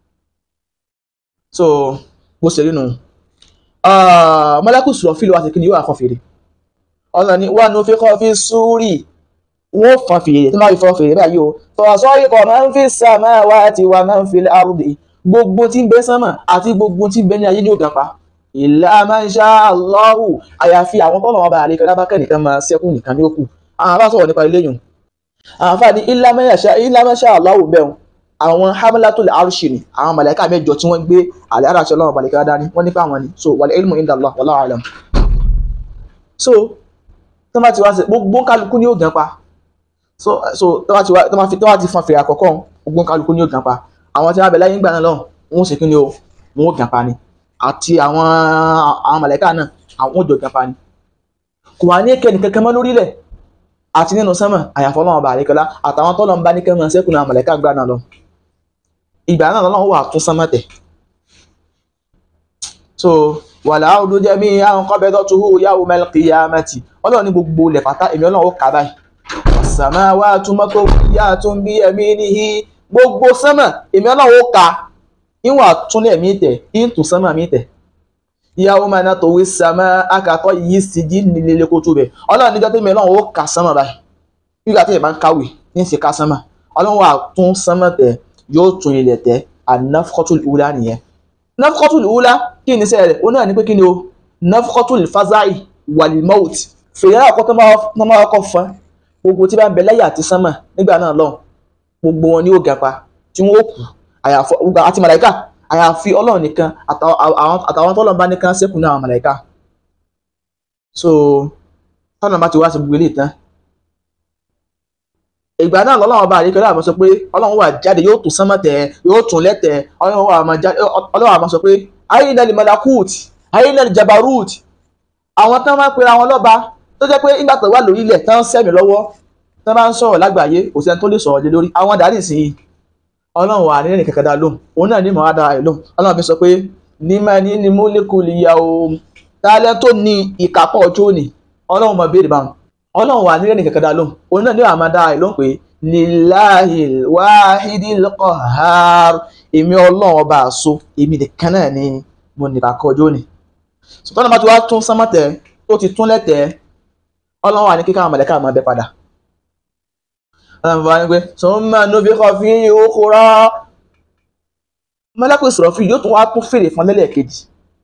so bó ṣe rí nu mọ́lákù sọ̀rọ̀ fílẹ̀ wá sí kíni yóò wá fọ́n fèrè ọ̀nà ni wà ní ó fi kọ́ fi súrì wọ́n fọ́n fèrè tó máa fi fọ́n fèrè báyìí o fọ̀sọ́ ikọ̀ máa ń fi sàmà wá àti wà máa ń fi àrùdè gbogbo tí ń bẹ sánmà àti gbogbo tí ń bẹ ní ayé ní ògàn pa ìlà máa ń ṣá Allahu àyàfi àwọn tọ́nà ọba àlekẹ́ lábákẹ́ nìkan máa ṣẹ́kù nìkan ní òkú àwọn afá sọ̀rọ̀ nípa eléyìí àwọn afá ní ìlà máa ń ṣá Allahu bẹ́ẹ̀ àwọn hamlatul arshi ni àwọn màláíkà mẹ́jọ tí wọ́n gbé àlẹ́ àràṣẹ ọlọ́run màláíkà dání wọ́n nípa àwọn ni so wal ilmu inda Allah wallahu alam so tó bá ti wá sí gbogbo kálukú ní ògàn pa so so tó bá ti wá tó bá fi tó bá ti fọn fèrè àkọ́kọ́ gbogbo kálukú ní ògàn pa àwọn tí wọ́n bẹ láyé ńgbà náà lọ́hùn wọ́n sì kí ni o wọ́n ògàn pa ni àti àwọn àwọn màláíkà náà àwọn òjò ògàn pa ni kò wá ní kẹ́ni kankan mọ́ lórílẹ̀ àti nínú sánmà àyàfọ́ ọlọ́run ọba àríkọlá àtàwọn tọ́lọ́ ń bá ní kẹ́mọ̀ sẹ́kùn náà mọ̀lẹ́ká gbà náà lọ ìgbà náà lọ́wọ́ wà tún sánmà tẹ̀ so wàlá ọdún jẹ́ mí àwọn kan bẹ́ẹ̀ tó hù yàwó mẹ́lìkìyà mẹ́tì ọlọ́run ní gbogbo ilẹ̀ pátá èmi ọlọ́run ó kà báyìí sàmà wà túmọ̀ tó yá tó ń bí ẹ̀mí níhi gbogbo sánmà èmi ọlọ́run ó kà ìwọ̀n àtúnlẹ̀ mi tẹ̀ ìtù sánmà mi tẹ̀ ìyàwó máa ná tòwé sàmà akàtọ́ yìí sì jí nílé kó tó bẹ̀ ọlọ́run níjọ́ tó mi ọlọ́run ó kà sánmà báyìí nígbà tí ẹ̀ máa ń kàwé ní ìsìn ká sánmà ọlọ́run wà tún sánmà tẹ̀ yóò tún ilẹ̀ tẹ̀ ànáfọ́tò ìwúlá nìyẹn nafqatul ula kí ni sẹ́rẹ̀ ó náà ní pé kí ni o nafqatul fazai walimout fèrè àkọ́ tó máa kọ́ fún gbogbo tí bá ń bẹ láyé àti sánmà nígbà náà lọ gbogbo wọn ni ó gapa tí wọn ó kú àyàfọ àti màláìka àyàfi ọlọ́run nìkan àtàwọn tọ́lọ́run bá nìkan ṣẹ́kù náà màláìka so tọ́lọ́run bá ti wá sí gbogbo ilé ìtàn ìgbà náà lọ́lọ́run ọba àríkẹ́ láàmú sọ pé ọlọ́run wà jáde yóò tún sánmọ́ tẹ̀ yóò tún lẹ́tẹ̀ ọlọ́run wà máa jáde ọlọ́run àmọ́ sọ pé ayinal malakut ayinal jabarut àwọn tán máa ń pera wọn lọ́ba tó jẹ́ pé nígbà tó wà lórí ilẹ̀ tán ń sẹ́mi lọ́wọ́ tán bá ń sọ̀rọ̀ lágbàáyé kò sẹ́ni tó lè sọ̀rọ̀ lé lórí àwọn dàrí sí i ọlọ́run wà nínú kẹ̀kẹ́ dá lóhùn òun náà ní mọ̀ á dára ẹ̀ lóhùn ọlọ́run fi sọ pé nímọ̀ ní ni múlíkù lìyà o tálẹ́ tó ní ìkápọ̀ ọjọ́ òní ọlọ́run mọ̀ béèrè báwọn ọlọ́run wà nílẹ̀ nìkan kan dá lóhùn òun náà ní àmà dá ẹ̀ lóhùn pé lilahil wahidil qahhar èmi ọlọ́run ọba àṣọ èmi nìkan náà ni mo nìkan kọ ọjọ́ òní sọtọ́nà bá ti wá tún sánmọ́tẹ̀ tó ti tún lẹ́tẹ̀ ọlọ́run wà ní kíkà àwọn mọ̀lẹ́kà máa bẹ padà ọlọ́run bá ní pé summa nufikha fihi ukhra mọ́lẹ́kùn ìsọ̀rọ̀ fún yóò tún wá tún fèrè fún lẹ́lẹ́kejì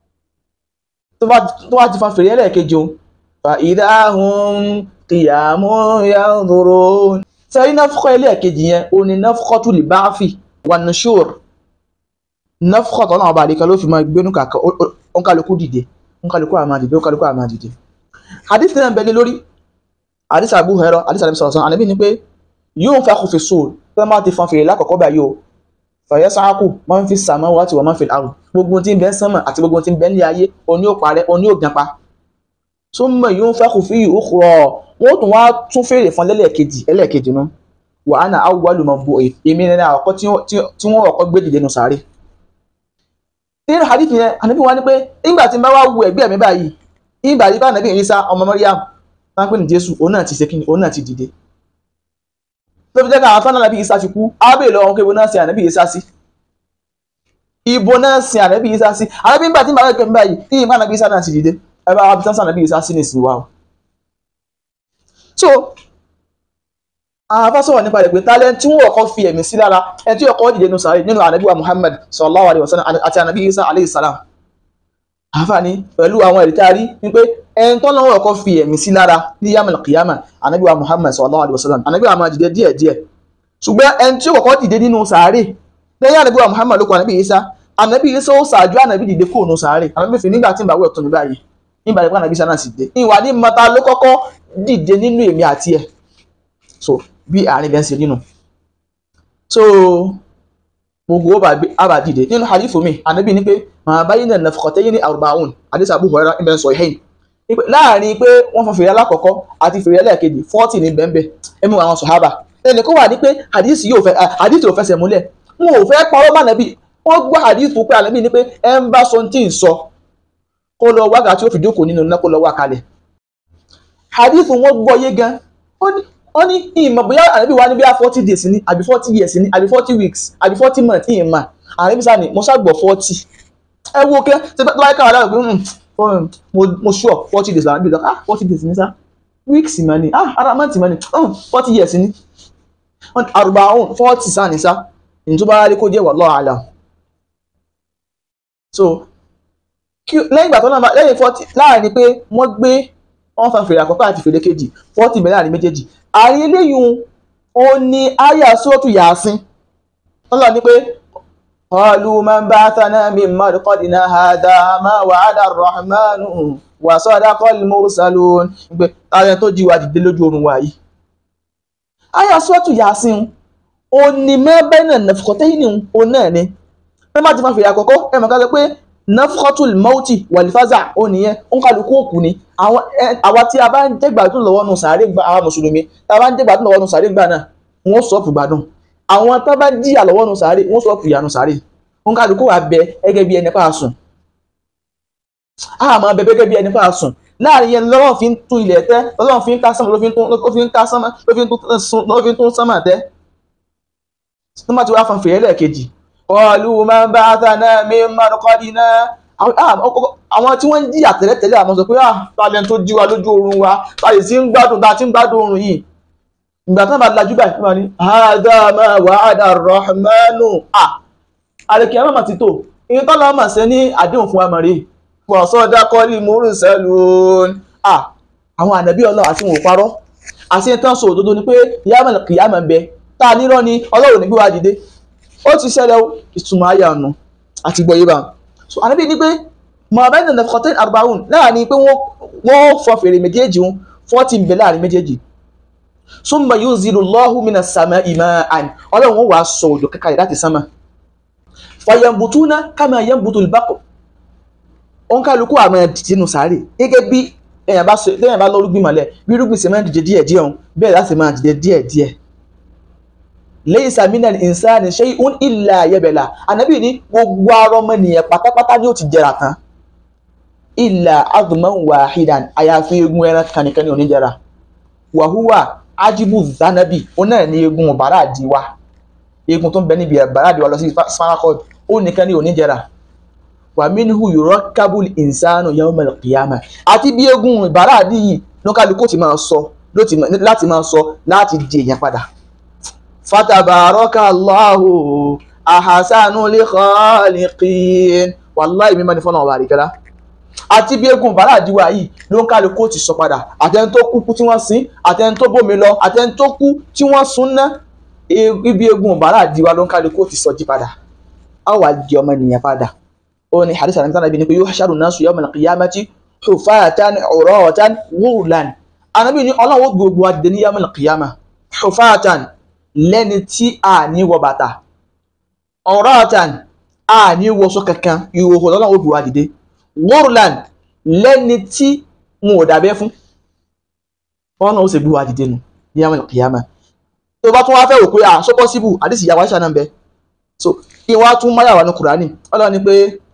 tó bá ti fa fèrè lẹ́lẹ́kejì o fàìdá hun kìyàmú yanzuru sẹ́yìn náfúkọ́ ilé ẹ̀kejì yẹn o ní náfúkọ́ tó lè bá fi wà ní ṣòr náfúkọ́ tó náà ọba àdékan ló fi máa gbénú kàkà òǹkàlùkù dìde òǹkàlùkù àmà dìde òǹkàlùkù àmà dìde. hadith náà bẹ́ẹ̀ lórí hadith Abu Hurairah hadith àdébí sọ̀rọ̀ sọ̀rọ̀ ànábì ni pé yóò fa kòfin sóòl pé má ti fan fèrè lákọ̀ọ́kọ́ báyìí o fàyẹ́ sáàkù máa ń fi sàmọ́ wá ti wọ́n máa ń fi àrùn gbogbo tí ń bẹ sánmà àti gbogbo tí ń bẹ ní ayé oní ò parẹ́ oní ò gan pa súnmọ yóò fẹ́ kò fi ìhó kúrọ̀ wọ́n tún wá tún fèrè fún lẹ́lẹ́kejì ẹlẹ́kejì nu wà á na awùwálù mọ̀ bò èmi ní àkọ́kọ́ tí wọ́n ọ̀kọ́ gbé dìde nù sáré. nínú hadith yẹn ànábì wá ní pé nígbà tí n bá wá wo ẹgbẹ́ mi báyìí nígbà tí bá ànábì Ìsá ọmọ Maryam tá ń pè ní Jésù òun náà ti ṣe kíni òun náà ti dìde. tó fi jẹ́ ká àwọn fúnà ànábì Ìsá ti kú ábẹ́ lọ́wọ́ pé ibo náà sin ànábì Ìsá sí ibo náà sin ànábì Ìsá sí ànábì nígbà tí n bá wá ẹgbẹ́ mi báyìí ní ìmọ̀ ànábì Ìsá náà ti dìde ẹ bá wá sánsán nàbí ìsá sí ní ìsìn wa o so àwọn afásọ̀rọ̀ nípa rẹ̀ pé tálẹ́ tí wọ́n kọ́ fi ẹ̀mí sí lára ẹ tí ọkọ̀ dìde nù sàárè nínú ànábì wa Muhammad sallallahu alaihi wasallam àti ànábì Isa alayhi salam àǹfààní pẹ̀lú àwọn ẹ̀rí tá a rí ni pé ẹni tó lọ́wọ́ ọkọ̀ fi ẹ̀mí sí lára ní yamal qiyama ànábì wa Muhammad sallallahu alaihi wasallam ànábì wa máa dìde díẹ̀ díẹ̀ ṣùgbọ́n ẹni tí ó kọ́kọ́ dìde nínú sàárè lẹ́yìn ànábì wa Muhammad ló kọ ànábì Isa ànábì Isa ó ṣáájú ànábì dìde kó nù sàárè ànábì fi nígbà tí ń bá wẹ̀ tó mi báyìí nígbà tí pàànàbí sáà sì dé ìwà ní mọta ló kọ́kọ́ dìde nínú èmi àti ẹ̀ so bí àárín bẹ́ẹ̀ ń ṣe nínú so gbogbo ó bá dìde nínú hadithu mi ànábì ní pé màá báyìí náà nafqatayn ní arba'un hadith Abu Hurairah ibn Sahihayn láàrin pé wọ́n fọn fèrè alákọ̀ọ́kọ́ àti fèrè ẹlẹ́ẹ̀kejì forty ní bẹ́ẹ̀ ẹ̀mú àwọn sọ̀hábà ẹnì kó wà ní pé hadith yóò fẹ́ hadith yóò fẹsẹ̀ múlẹ̀ wọn ò fẹ́ parọ́ mọ́ ànábì wọ́n gbọ́ hadith pé ànábì ní pé ẹ ń bá sọ tí ń sọ kó lọ wákà tí ó fi jókòó nínú iná kó lọ wá kalẹ̀ hadith wọn gbọ́ yé gan ó ní ìmọ̀ bóyá ànábì wa ní bí i forty days ni àbí forty years ni àbí forty weeks àbí forty months ìyẹn mà ànábì sáà ni mo ṣàgbọ̀ forty ẹ wo kẹ́ ṣe tó báyìí káwọn aláwọ̀ pé mo sure forty days ànábì lọ ah forty days ni sá weeks mà ni ah ara month mà ni forty years ni àrùbá forty sáà ni sá ìtúbára rí kó jẹ́ wallahu alam so lẹ́yìn ìgbà tó náà lẹ́yìn forty láàrin pé wọ́n gbé wọ́n fa fèrè àkọ́kọ́ àti fèrè kejì forty bẹ̀rẹ̀ láàrin méjèèjì àárín eléyìí ó ní àyà sóòtù yàásín wọ́n lọ ní pé qalu man ba'athana min marqadina hadha ma wa'ada ar-rahmanu wa sadaqa al-mursalun pé ààrẹ tó jí wa dìde lójú oorun wa yìí àyà sóòtù yàásín ó ní mẹ́bẹ́ náà nàfọ̀tẹ́yìn ó náà ni wọ́n má ti fa fèrè àkọ́kọ́ ẹ̀ mọ̀ ká sọ pé nafkhatul mauti walifaza ó nìyẹn òǹkàlùkù òkú ni àwọn àwa tí a bá ń jẹ́gbàdùn lọ́wọ́ nù sàárè gba àwọn mùsùlùmí tá a bá ń jẹ́gbàdùn lọ́wọ́ nù sàárè gbà náà wọ́n sọ̀pù gbádùn àwọn tá bá jìyà lọ́wọ́ nù sàárè wọ́n sọ̀pù ìyà nù sàárè òǹkàlùkù wà bẹ gẹ́gẹ́ bí ẹni pa sùn a máa bẹ gẹ́gẹ́ bí ẹni pa sùn láàrin yẹn lọ́wọ́ fi ń tún ilẹ̀ tẹ́ lọ́wọ́ fi ń ká sánmà ló fi ń tún ló fi ń ká sánmà ló fi ń tún ló fi ń tún sánmà tẹ́ tó má ti wá fan fèrè lẹ́ẹ̀kejì qalu man ba'athana min marqadina àwọn tí wọ́n ń jìyà tẹ́lẹ̀tẹ́lẹ̀ àmọ́ sọ pé ah talent tó jí wa lójú oorun wa báyìí sí ń gbádùn tá a ti ń gbádùn oorun yìí ìgbà tí wọ́n bá lajú báyìí wọ́n ní hadha ma wa'ada ar-rahmanu ah àlèkè ẹ̀ mọ̀mọ́ ti tó ìyẹn tó lọ́ọ́ mọ̀ sí ní àdéhùn fún amọ̀rẹ́ wa sadaqal mursalun ah àwọn ànàbí ọlọ́run àti wọn ò parọ́ àti ìtàn sọ òdodo ni pé yàmọ̀ kìyàmọ̀ ń bẹ tá a nírọ́ ni ọlọ́run ní gbé wa dìde ó ti ṣẹlẹ̀ ìtumọ̀ ayé àná àti gbọ́ yé bá so ànábì ní pé mohammed nafkhatain arbaun láàrin pé wọ́n fọ fèrè méjèèjì wọn fọ́tí ń bẹ láàrin méjèèjì summa yunzilu Allahu minas sama'i ma'an ọlọ́run wọn wàá sọ òjò kẹkàlẹ̀ láti sánmà fayambutuna kama yambutul baql òun kálukú àmọ́ dìtínú sáré gẹ́gẹ́ bí èèyàn bá sọ téèyàn bá lọ́rùgbìn mọ́lẹ̀ bí irúgbìn sì máa ń dìde díẹ̀ díẹ̀ òun bẹ́ẹ̀ láti máa dìde díẹ̀ díẹ̀ laysa minal insani shay'un illa yabla ànábì ní gbogbo ara ọmọnìyàn pátápátá ni ó ti jẹrà tán illa adman wahidan àyàfi eegun ẹran kanìkan ní oníjẹra wàhúwà ajibu zanabi ó náà ní eegun bàrà àdìwá eegun tó ń bẹ níbi bàrà àdìwá lọ sí spinal cord ó nìkan ní oníjẹra wa minhu yurakkabul insanu yawmal qiyamah àti bí eegun bàrà àdì yìí ló kálukú ti máa sọ láti máa sọ láti di èèyàn padà fatabaraka allahu ahasanu li khaliqin wàláì mímọ́ ní fọ́nà ọ̀bà àríkẹ́lá àti bí eégún bàrà àdíwá yìí ló ń kálukú ti sọ padà àtẹni tó kú tí wọ́n sin àtẹni tó bómi lọ àtẹni tó kú tí wọ́n sun ná ibi eégún bàrà àdíwá ló ń kálukú ti sọ jí padà a wà di ọmọ ènìyàn padà ó ní hadith àti tánàbí ni pé yuhsharu nasu yawmal qiyamati hufatan uratan ghurlan ànábì ní ọlọ́wọ́ gbogbo adìde ní yawmal qiyamah hufatan lẹ́ni tí a ní wọ bàtà ọ̀rọ̀ọ̀tàn a ní wọṣọ kankan ìhòòhò lọ́nà òbí wa dìde wọ́rùlan lẹ́ni tí wọn ò dàbẹ́ fún wọn náà ó sì gbé wa dìde nù ní àwọn ìkìyàmà tó bá tún wá fẹ́ wò pé à so possible àdìsí ìyàwó àṣà náà ń bẹ so kí wọ́n á tún máyà wà ní kùránì ọlọ́run ni pé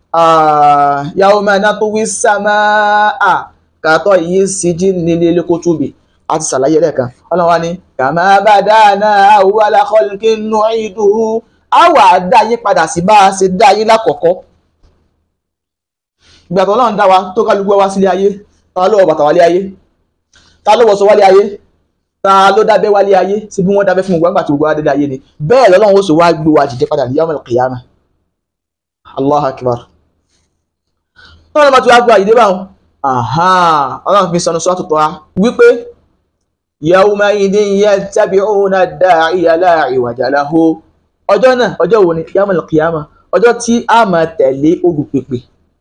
yawma natwi samaa kàtọ́ yìí sí jí nílé lẹ́kọ́tùbì àti sàlàyé lẹ́ẹ̀kan ọlọ́run wa ní kàmá badana awwala khalqin nu'iduhu á wà dá yín padà sí bá a ṣe dá yín lákọ̀ọ́kọ́ ìgbà tó ọlọ́run dá wa tó kálukú wá sílé ayé ta ló wọ bàtà wálé ayé ta ló wọṣọ wálé ayé ta ló dábẹ́ wálé ayé sí bí wọ́n dábẹ́ fún gbogbo àgbà tí gbogbo adé ayé ni bẹ́ẹ̀ lọ́lọ́run ó sì wá gbé wa dìde padà ní yawmal qiyamah Allahu akbar tọ́lá bá ti wá gbé wa dìde báwọn ọlọ́run fi sọnù sọ́tò tọ́ wípé yawmaidin yattabi'una ad-da'iya la iwaja lahu ọjọ́ náà ọjọ́ wo ni yawmal qiyamah ọjọ́ tí a máa tẹ̀lé olùpèpè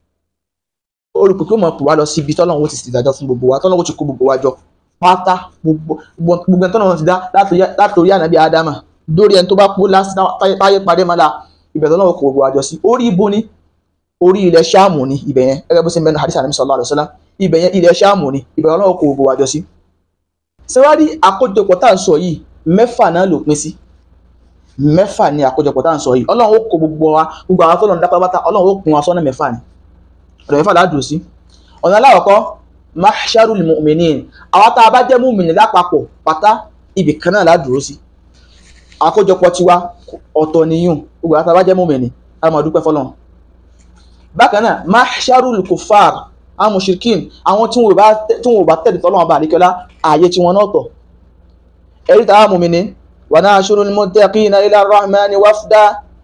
olùpèpè máa pè wá lọ síbi tọ́lọ́run ó ti ṣèdájọ́ fún gbogbo wa tọ́lọ́run ó ti kó gbogbo wa jọ pátá gbogbo gbogbo tọ́lọ́run ti dá látòrí ànábì ádámà dórí ẹni tó bá kú táyé parí mọ́lá ibẹ̀ tọ́lọ́run kó gbogbo wa jọ sí orí ibo ni orí ilẹ̀ ṣáàmù ni ibẹ̀ yẹn gẹ́gẹ́ bó ṣe mẹ́nu hadith ànábì sallallahu alaihi wasallam ibẹ̀ yẹn ilẹ̀ ṣáàmù ni ibẹ̀ tọ́lọ́run kó gbogbo wa jọ sí sẹ́wárí àkójọpọ̀ tá à ń sọ yìí mẹ́fà náà ló pín sí mẹ́fà ni àkójọpọ̀ tá à ń sọ yìí ọlọ́run ó kó gbogbo wa gbogbo àwọn tó lọ́n dá pátápátá ọlọ́run ó kún wa sọ́nà mẹ́fà ni ọ̀nà mẹ́fà ládùú sí ọ̀nà aláwọ̀kọ́ mahsharul mu'minin àwọn tá a bá jẹ́ mu'mini lápapọ̀ pátá ibì kan náà ládùú sí àkójọpọ̀ tiwa ọ̀tọ̀ nìyún gbogbo àwọn tá a bá jẹ́ mu'mini a máa dúpẹ́ fọlọ́run bákan náà mahsharul kufar àwọn mushrikin àwọn tí wọn ò bá tẹ̀lé tọ́lọ́wọ́n bá àríkẹ́lá ààyè tí wọn náà tọ̀ ẹ̀rí tàwa mu'mini wa nahshurul muttaqina ila rahmani wafda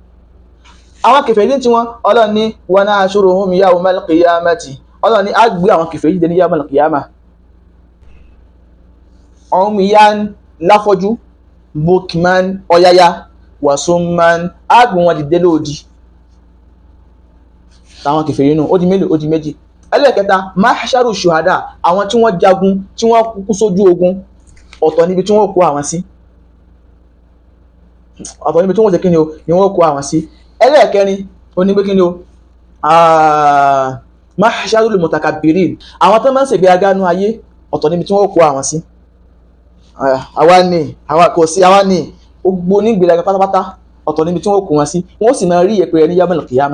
àwọn kèfèrí tí wọn ọlọ́run ní wa nahshuruhum yawmal qiyamati ọlọ́run ní á gbé àwọn kèfèrí dé ní yawmal qiyama umyan láfọ́jú bukman ọ̀yáyá wa summan á gbé wọn dìde lóòdì táwọn kèfèrí nù ó di mélòó ó di méjì ẹlẹ́ẹ̀kẹta mahsharu shuhada àwọn tí wọ́n jagun tí wọ́n kú sójú ogun ọ̀tọ̀ níbi tí wọ́n kó àwọn sí ọ̀tọ̀ níbi tí wọ́n ṣe kí ni o ni wọ́n kó àwọn sí ẹlẹ́ẹ̀kẹrin ó ní pé kí ni o mahsharul mutakabbirin àwọn tó máa ń ṣègbéraga nú ayé ọ̀tọ̀ níbi tí wọ́n kó àwọn sí àwa ni àwa kò sí àwa ni gbogbo onígbèraga pátápátá ọ̀tọ̀ níbi tí wọ́n kó wọn sí wọ́n sì máa rí ìyẹ̀pẹ̀ ní yamal kiyama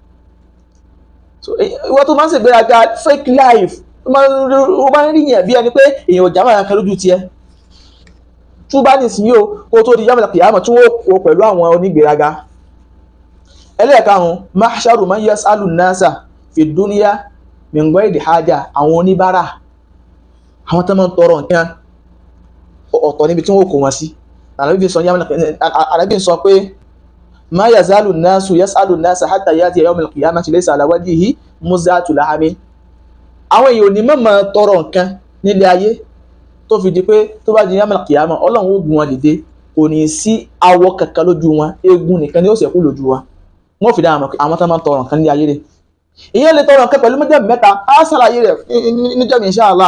ìwọ tó máa ń ṣègbéraga fake life ó máa ń rí yẹn bí ẹni pé èèyàn ò já máa kan lójú tiẹ̀ tó bá ní ìsinyìí o kó tó di yamal kiyama tí wọ́n kó pẹ̀lú àwọn onígbèraga ẹlẹ́ẹ̀karùn-ún mahsharu man yasalu nasa fi dúníyà mìngọ́ èdè hajà àwọn oníbàárà àwọn tó máa ń tọrọ nǹkan ọ̀tọ̀ níbi tí wọ́n kó wọn sí àrẹ́bí sọ pé ma yazalu nasu yasalu nasa hatta yati yawm al-qiyamati laysa ala wajhihi muzatu lahami àwọn èèyàn ò ní mọ̀ tọrọ nǹkan nílé ayé tó fi di pé tó bá di yawm al-qiyama ọlọ́run ó gun wọn dìde kò ní sí awọ kankan lójú wọn eegun nìkan ni ó ṣẹ́kù lójú wọn wọ́n fi dáhùn àwọn tó máa ń tọrọ nǹkan nílé ayé rẹ̀ ìyẹn lè tọrọ nǹkan pẹ̀lú méjèèjì mẹ́ta á ṣàlàyé rẹ̀ níjọ́mi insha Allah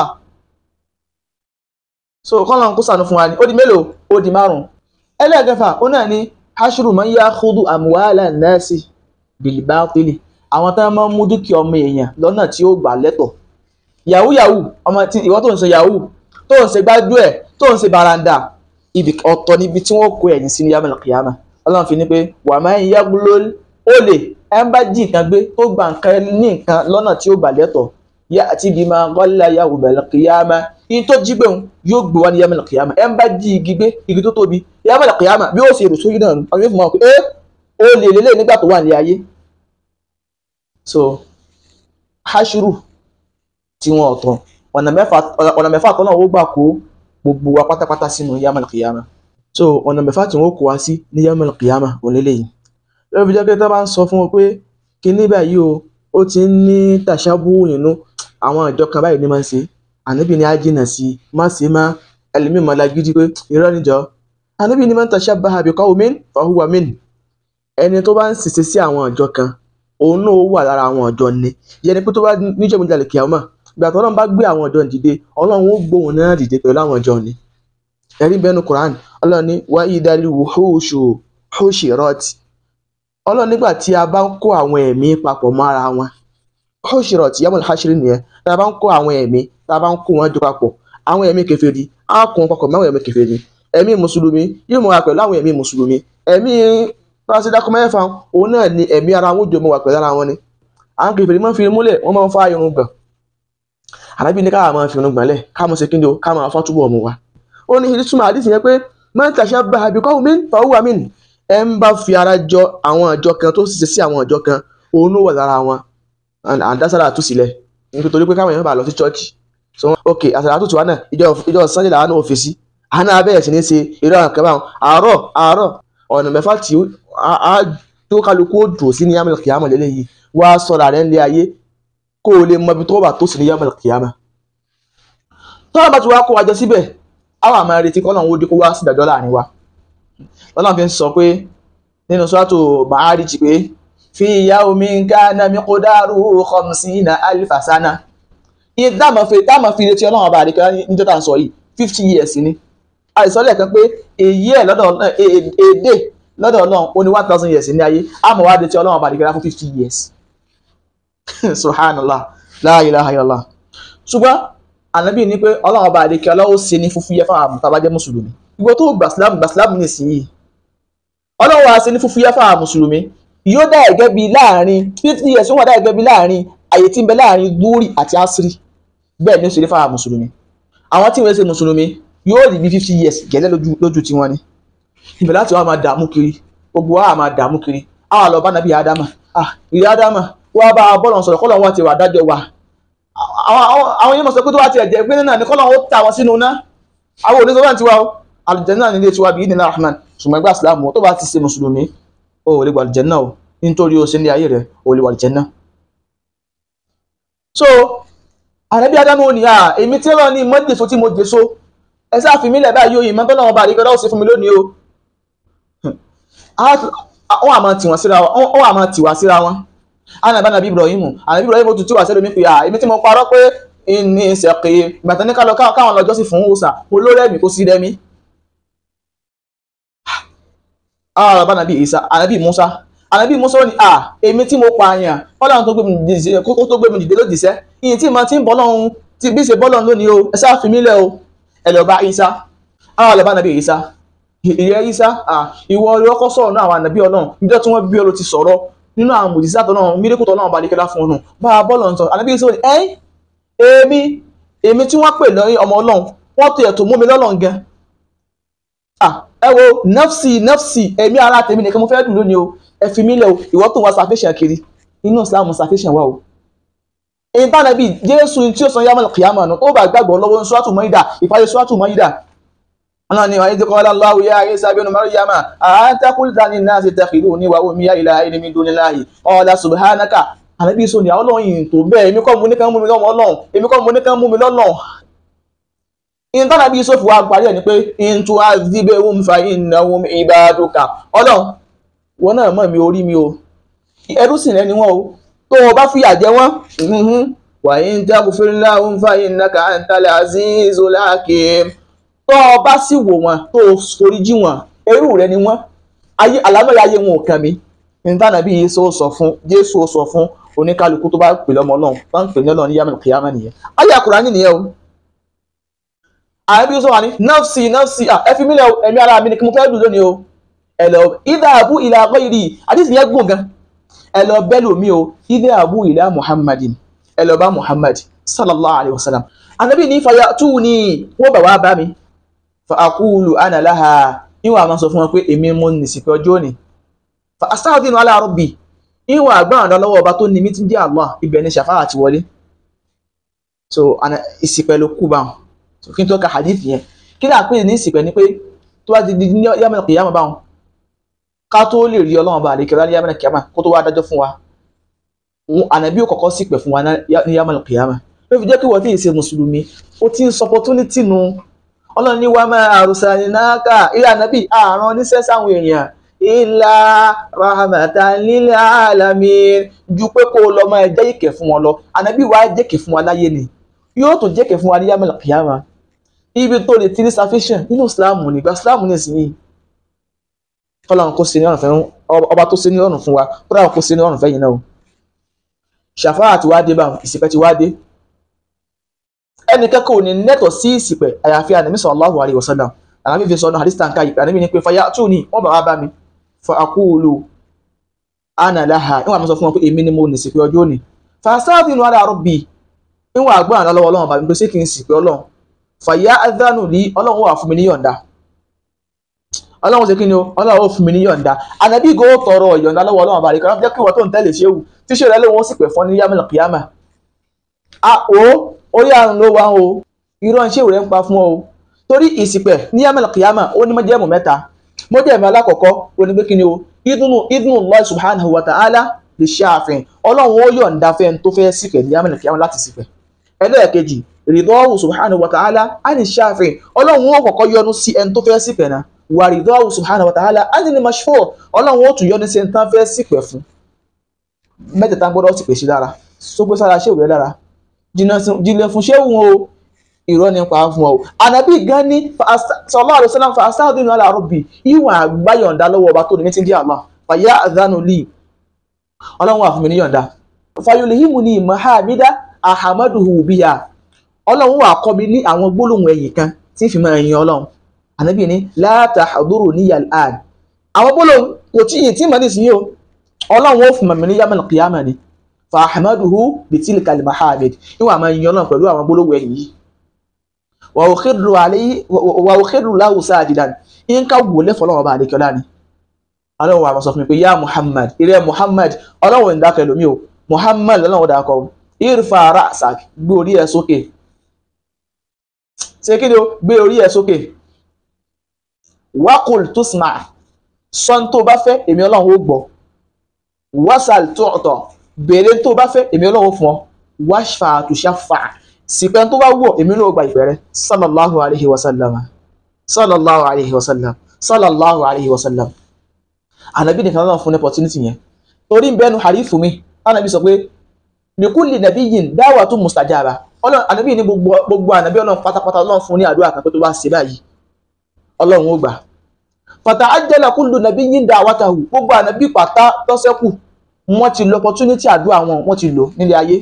so kọ́nà kó sànù fún wa ní ó di mélòó ó di márùn ẹlẹ́ẹ̀kẹfà ó náà ní hashru man yakhudhu amwala nasi bil batili àwọn tó máa ń mú dúkìá ọmọ èèyàn lọ́nà tí ó gbà lẹ́tọ̀ yahoo yahoo ọmọ tí ìwọ tó ń ṣe yahoo tó ń ṣe gbájú ẹ̀ tó ń ṣe baranda ibi ọ̀tọ̀ níbi tí wọ́n kó ẹ̀yìn sí ní yamal qiyama ọlọ́run fi ní pé wa man yaglul ó lè ẹ ń bá jí nǹkan gbé tó gba nǹkan ní nǹkan lọ́nà tí ó gbà lẹ́tọ̀ yá àti ibi máa gọ́lá yà wù bẹ̀rẹ̀ kìyàmá yìí tó jí gbé òun yóò gbé wá ní yàmẹ̀lẹ̀ kìyàmá ẹ ń bá jí igi gbé igi tó tóbi yàmẹ̀lẹ̀ kìyàmá bí ó ṣe rò sóyún náà àwọn yóò fi máa pé ẹ ó lè lélẹ̀ nígbà tó wà ní ayé so hashuru tí wọn ọ̀tọ̀ ọ̀nà mẹ́fà ọ̀nà mẹ́fà tó náà ó gbà kó gbogbo wa pátápátá sínú yàmẹ̀lẹ̀ kìyàmá so ọ̀nà mẹ́fà tí wọn kó wa sí ní yàmẹ̀lẹ̀ kìyàmá òun lélẹ́yìn lọ́wọ́ fi jẹ́ pé tó bá ń sọ fún wọn pé kíní báyìí o ó ti ń ní tàṣàbù nínú àwọn ìjọ kan báyìí ní máa ń ṣe ànábì ni á jìnà sí i má ṣe má ẹlẹ́mìí máa lágídí pé irọ́ níjọ́ ànábì ni man tashabbaha bi qawmin fahuwa min ẹni tó bá ń ṣiṣẹ́ sí àwọn ìjọ kan òun náà wà lára àwọn ìjọ ni yẹni pé tó bá níjọ́ mi jalè kíámà ìgbà tó ọlọ́run bá gbé àwọn ìjọ dìde ọlọ́run ó gbóhùn náà dìde pẹ̀lú àwọn ìjọ ni ẹ̀rí bẹ́ẹ̀ nu Qur'an ọlọ́run ní wa idal wuhushu hushirat ọlọ́run nígbà tí a bá ń kó àwọn ẹ̀mí papọ̀ mọ́ ara wọn hushirat yamul hashiri nìyẹn tá a bá ń kó àwọn ẹ̀mí tá a bá ń kó wọn jọ papọ̀ àwọn ẹ̀mí kèfèrí á kó wọn papọ̀ mọ́ àwọn ẹ̀mí kèfèrí ẹ̀mí mùsùlùmí yóò mọ̀ wá pẹ̀lú àwọn ẹ̀mí mùsùlùmí ẹ̀mí pàṣẹdákọ mẹ́fà òun náà ni ẹ̀mí ara wọn jọ mọ̀ wá pẹ̀lú ara wọn ni àwọn kèfèrí máa ń fi múlẹ̀ wọ́n máa ń fa irun gbọ̀n àlábí ní káwa máa fi irun gbọ̀n lẹ̀ ká máa ṣe kíndò ká máa fọ́ túbọ̀ mu wa ó ní ìtumọ̀ àdìsí yẹn pé man tashabbaha bi qawmin fahuwa min ẹ ń bá fi ara jọ àwọn ìjọ kan tó ṣiṣẹ́ sí àwọn ìjọ kan òun ló wà lára wọn àdására àtúnṣílẹ̀ nítorí pé káwọn èèyàn bá lọ sí church so ok àṣàrà àtúntò wa náà ìjọ ìjọ sunday làwọn náà ò fèsì àná abẹ́rẹ́ sí ní ṣe eré àwọn kẹfà àárọ̀ àárọ̀ ọ̀nà mẹ́fà tí a tó kálukú ó dùn sí ní yàmẹ̀lì kìámà lélẹ́yìí wá sọ̀rọ̀ rẹ̀ ńlẹ̀ ayé kó o lè mọ ibi tó bá tó sí ní yàmẹ̀lì kìámà tọ́lá bá ti wá kó wa jọ síbẹ̀ àwọn àmọ́ retí kọ́ lọ́run ó dín kó wá sí ìdájọ́ láàrin wa lọ́nà fi ń sọ pé nínú sọ́tò Ma'arij pé fi yawmin kana miqdaruhu khamsina alfa sana iye dáàmà fi dáàmà fi retí ọlọ́run ọba àdìkẹ́ níjọ́ tá à ń sọ yìí fifty years ni àìsàn lẹ́ẹ̀kan pé èyí ẹ̀ lọ́dọ̀ èdè lọ́dọ̀ ọlọ́run ó ní one thousand years ní ayé àmọ́ wá retí ọlọ́run ọba àdìkẹ́ fún fifty years subhanallah la ilaha illallah ṣùgbọ́n ànábì ní pé ọlọ́run ọba àdìkẹ́ ọlọ́run ṣe ní fúfúyẹ́ fún àwọn àmọ̀tàbájẹ́ mùsùlùmí ìgbò tó gbà sílámù gbà sílámù nísìnyí ọlọ́run wa ṣe ní fúfúyẹ́ fún àwọn mùsùlùmí yóò dá ẹ̀gẹ́ bíi láàrin fifty years wọ́n dá ẹ̀gẹ́ bíi láàrin àyè tí ń bẹ láàrin dúrì àti asiri bẹ́ẹ̀ ni ó ṣe ní fáwọn mùsùlùmí àwọn tí wọ́n ṣe mùsùlùmí yóò rí bí fifty years gẹ́lẹ́ lójú lójú tí wọ́n ní ibẹ̀ láti wá máa dààmú kiri gbogbo wa máa dààmú kiri àwọn àlọ́ bá nàbí ádámà ah ìyá ádámà wọ́n bá bọ́ọ̀lù sọ̀rọ̀ kọ́lọ̀ wọn ti wà dájọ́ wa àwọn yẹn mọ̀ sọ pé tó wá ti ẹ̀jẹ̀ pé náà ní kọ́lọ̀ wọn ó ta wọn sínú ná àwọn oníṣòwò náà ti wá o àlùjànnà nílé tiwa bíi nínú rahman ṣùgbọ́n ẹgbẹ́ àsìlámù tó bá ti ṣe mùsùlùmí o ò lè wà àlùjànnà o nítorí o ṣe ní ayé rẹ o lè wà àlùjànnà. so àrẹ́bí ádámù ò ní à èmi tí wọ́n ní mọ́jèso tí mo jèso ẹ sáà fi mí lẹ̀ báyìí òyìn mọ́tọ́ náà bá rí kọ́lá ó ṣe fún mi lónìí o wọ́n àmọ́ tiwọn síra wọn wọ́n àmọ́ tiwa síra wọn ana bá nàbí Ibrahim ànàbí Ibrahim tún tí wà sẹ́lómi pé à èmi tí mo parọ́ pé ní ìṣẹ̀kì ìgbàtàn ní kálọ̀ káwọn lọ́jọ́ sí fún òòsà mo ló rẹ́mi kó sí rẹ́mi ara bá nàbí Isa ànàbí Musa ànábì Mùsá ní à èmi tí mo pààyàn ọlọ́run tó gbé mi dìde kó tó gbé mi dìde lódìsẹ́ ìyìn tí mo ti ń bọ́ lọ́run tí bí ṣe bọ́ lọ́run lónìí o ẹ sáà fi mí lẹ̀ o ẹ lọ bá Ìsá àwọn àlọ́ bá nàbí Ìsá ìyẹn Ìsá ìwọ ọkọ sọ̀rọ̀ náà àwọn ànàbí ọlọ́run níjọ́ tí wọ́n bí ọ ló ti sọ̀rọ̀ nínú àwọn mùdísà tó náà mílíkù tó náà balẹ̀ kẹlá fún ọ̀nà bá a bọ́ọ̀lù ọ̀ntọ́ ànàbí Ìsá ní ẹ́yìn èmi èmi tí wọ́n pè lọ́yìn ọmọ ọlọ́run wọ́n tó ẹ̀tọ́ mú mi lọ́lọ́run gan ẹ wo nafsi nafsi èmi ara tèmi nìkan mo fẹ́ dùn lónìí o ẹ fi mí lẹ̀ o ìwọ tó wá sàfẹ́sàn kiri inú Islam sàfẹ́sàn wà o ìbánabí Jésù tí ó sọ yàmọ̀ kìyàmọ̀ nù ó bá gbàgbọ́ lọ́wọ́ sọ́tù mọ́ídà ìparí sọ́tù mọ́ídà ọ̀nà ni wàá ní kọ́ Allahu ya Isa ibn Maryama anta qulta linnasi ittakhiduni wa ummiya ilahayni min dunillahi qala subhanaka ànábì sọ ni àwọn ọlọ́yin tó bẹ́ẹ̀ èmi kọ́ mo ní kán mú mi lọ́mọ ọlọ́run èmi kọ́ mo ní kán mú mi lọ́lọ́run ìtànàbí Yusuf wa parí ẹ̀ ni pé in tu'adhibhum fa innahum ibaduka ọlọ́run wọn náà mọ̀ mi orí mi o ẹrú sì rẹ ni wọn o tó o bá fìyà jẹ wọn wa in taghfir lahum fa innaka antal azizul hakim tó o bá sì wò wọn tó o forí jì wọn ẹrú rẹ ni wọn ayé àlámọ̀lẹ́ ayé wọn ò kàn mí ìtànàbí Yusuf sọ fún Jésù sọ fún oníkálukú tó bá pè lọ́mọ ọlọ́run bá ń pè ní ọlọ́run ní yàmẹ̀lì kìyàmẹ́ nìyẹn ayé Kùránì nìyẹn o àbí Yusuf wà ní nọ́ọ̀sì nọ́ọ̀sì ẹ fi mílẹ̀ ẹ̀mí ara mi ni kí mo fẹ́ dùn lónìí o ẹ lọ ìdá àbú ìlà àgọ́yìrì àdìsí yẹn gùn gan ẹ lọ bẹ́ẹ̀ lómi o ìdá àbú ìlà muhammadin ẹ lọ bá muhammad sallallahu alayhi wa sallam anabi ní fàyà tù ní wọ́n bà wá bá mi fa aqulu ana laha ìwọ̀n àmọ́ sọ fún wọn pé èmi mo ní ìsìnkú ọjọ́ òní fa astaghfiru ala rabbi ìwọ̀n àgbà àdá lọ́wọ́ ọba tó ní mi ti jẹ́ Allah ibẹ̀ ni ṣàfáà ti wọlé so ìsìnkú ló kú báwọn kí n tó ka hadith yẹn kí náà pè ní ìsìnkú ni pé tó bá ti di ní yàmẹ̀ kìyàmà báwọn ká tó lè rí ọlọ́run bá àlekèrè ní yàmẹ̀ kìyàmà kó tó wá dájọ́ fún wa ànàbí ò kọ́kọ́ sípẹ̀ fún wa ní yàmẹ̀ kìyàmà ló fi jẹ́ kí wọ́n tí ì ṣe mùsùlùmí ó ti ń sọ opportunity nu ọlọ́run ní wàá máa àrùsà nìnáàkà ilé ànábì àrùn oníṣẹ́ sáwọn èèyàn ìlà rahmatan lil alamin ju pé kó lọ máa jẹ́ ìkẹ́ fún wọn lọ ànábì wàá jẹ́kẹ́ fún wa láyé ni yóò tún jẹ́kẹ́ fún wa ní yàmẹ̀ kìyàmà ibi tó lè ti ní sufficient nínú islam nígbà islam ní ìsinyìí kọ́lọ́n kó ṣe ní ọ̀rùn fẹ́ ọba tó ṣe ní ọ̀rùn fún wa kódà kó ṣe ní ọ̀rùn fẹ́ yìí náà o ṣàfáà ti wá dé bá ìsìpẹ́ ti wá dé ẹnì kẹ́kọ̀ọ́ ní nẹ́tọ̀ sí ìsìpẹ́ àyàfi ànàmí sallallahu alaihi wasallam ànàmí fi sọnù hadith tanka yìí ànàmí ni pé fàyà tù ní wọ́n bá wá bá mi fa aqulu ana laha ìwọ̀n àmì sọ fún wọn pé èmi ni mo ní ìsìpẹ́ ọjọ́ òní fasta'dhinu ala rabbi ìwọ̀n àgbà àná lọ́wọ́ ọlọ́run bàbí pé ṣé kí n ìsìpẹ́ ọlọ́run fàyà adánù ní ọlọ́run wà fún mi ní yọ̀ǹda ọlọ́run ṣe kí ni o ọlọ́run ó fún mi ní yọ̀ǹda ànábì gò tọrọ yọ̀ǹda lọ́wọ́ ọlọ́run àbàlẹ̀ kan jẹ́ kí wọ́n tó ń tẹ̀lé ṣéwù tí ṣé rẹ lóun ó sì pẹ̀ fún ní yàmẹ̀lì kìyàmà a o orí àrùn ló wá o irọ́ ṣé rẹ ń pa fún ọ o torí ìsìpẹ̀ ní yàmẹ̀lì kìyàmà ó ní mọ́jẹ́mù mẹ́ta mọ́jẹ́mù alákọ̀ọ́kọ́ ó ní pé kí ni o idunu idunu Allah subhanahu wa ta'ala lè ṣe àfihàn ọlọ́run ó yọ̀ǹda fẹ́ tó fẹ́ sípẹ̀ ní yàmẹ̀lì kìyàmà láti sípẹ̀ ẹlẹ́ẹ̀kejì rìdọ́wù subhanahu wa ta'ala ani ṣáfin ọlọ́run ó kọ́kọ́ yọ́nú sí ẹni tó fẹ́ sípẹ̀ náà wà rìdọ́wù subhanahu wa ta'ala ani ni mashfọ́ ọlọ́run ó tún yọ́nú sí ẹni tán fẹ́ sípẹ̀ fún mẹ́tẹ̀ẹ̀ta gbọ́dọ̀ sì pèsè dára sógbé sára ṣéwù rẹ dára jìnlẹ̀ fún ṣéwù o irọ́ nípa fún ọ ànábì gan ní sallallahu alaihi wasallam fa astaghfiru ala rabbi ìwọ̀n àgbáyọ̀ǹda lọ́wọ́ ọba tó ní ti ń jẹ́ Allah fàyà àdánù lì ọlọ́run wà fún mi ní yọ̀ǹda fayolihimù ní mahamida ahamaduhu biya ọlọ́run wà kọ́ mi ní àwọn gbólóhùn ẹ̀yìn kan tí ń fi máa yin ọlọ́run ànábì ní la tahduru ní yàlán àwọn gbólóhùn kò tí yìí tí mà ní ìsinyìí o ọlọ́run ó fún mi ní yamal qiyamah ni fa ahamaduhu bitil kalimahamid ìwọ̀n àmọ́ yin ọlọ́run pẹ̀lú àwọn gbólóhùn ẹ̀yìn yìí wa ukhiru alayhi wa ukhiru lahu sajidan in ka wò lẹ́fọ̀ ọlọ́run ọba àdékọ́lá ni ọlọ́run wà sọ fún mi pé ya muhammad ìrẹ́ muhammad ọlọ́run ń dákẹ́ lómi o muhammad ọlọ́run dákọ́ irfa ra'sak gbé orí ẹ sókè ṣe kí ni o gbé orí ẹ sókè wakul tusma sọ́n tó bá fẹ́ èmi ọlọ́run ó gbọ́ wasal tu'ta béèrè tó bá fẹ́ èmi ọlọ́run ó fún ọ washfa tushaffa sípẹ́ tó bá wọ̀ èmi náà gba ìpẹ́ rẹ sallallahu alayhi wa sallam sallallahu alayhi wa sallam sallallahu alayhi wa sallam ànábì nìkan náà fún ní opportunity yẹn torí bẹ́ẹ̀nu harifu mi ànábì sọ pé likulli nabiyyin da'watun mustajaba ọlọ́run ànábì ní gbogbo ànábì ọlọ́run pátápátá ọlọ́run fún ní àdúrà kan pé tó bá ṣe báyìí ọlọ́run ó gbà fata'ajjala kullu nabiyyin da'watahu gbogbo ànábì pátá tọ́sẹ́kù wọ́n ti lo opportunity àdúrà wọn wọ́n ti lò nílé ayé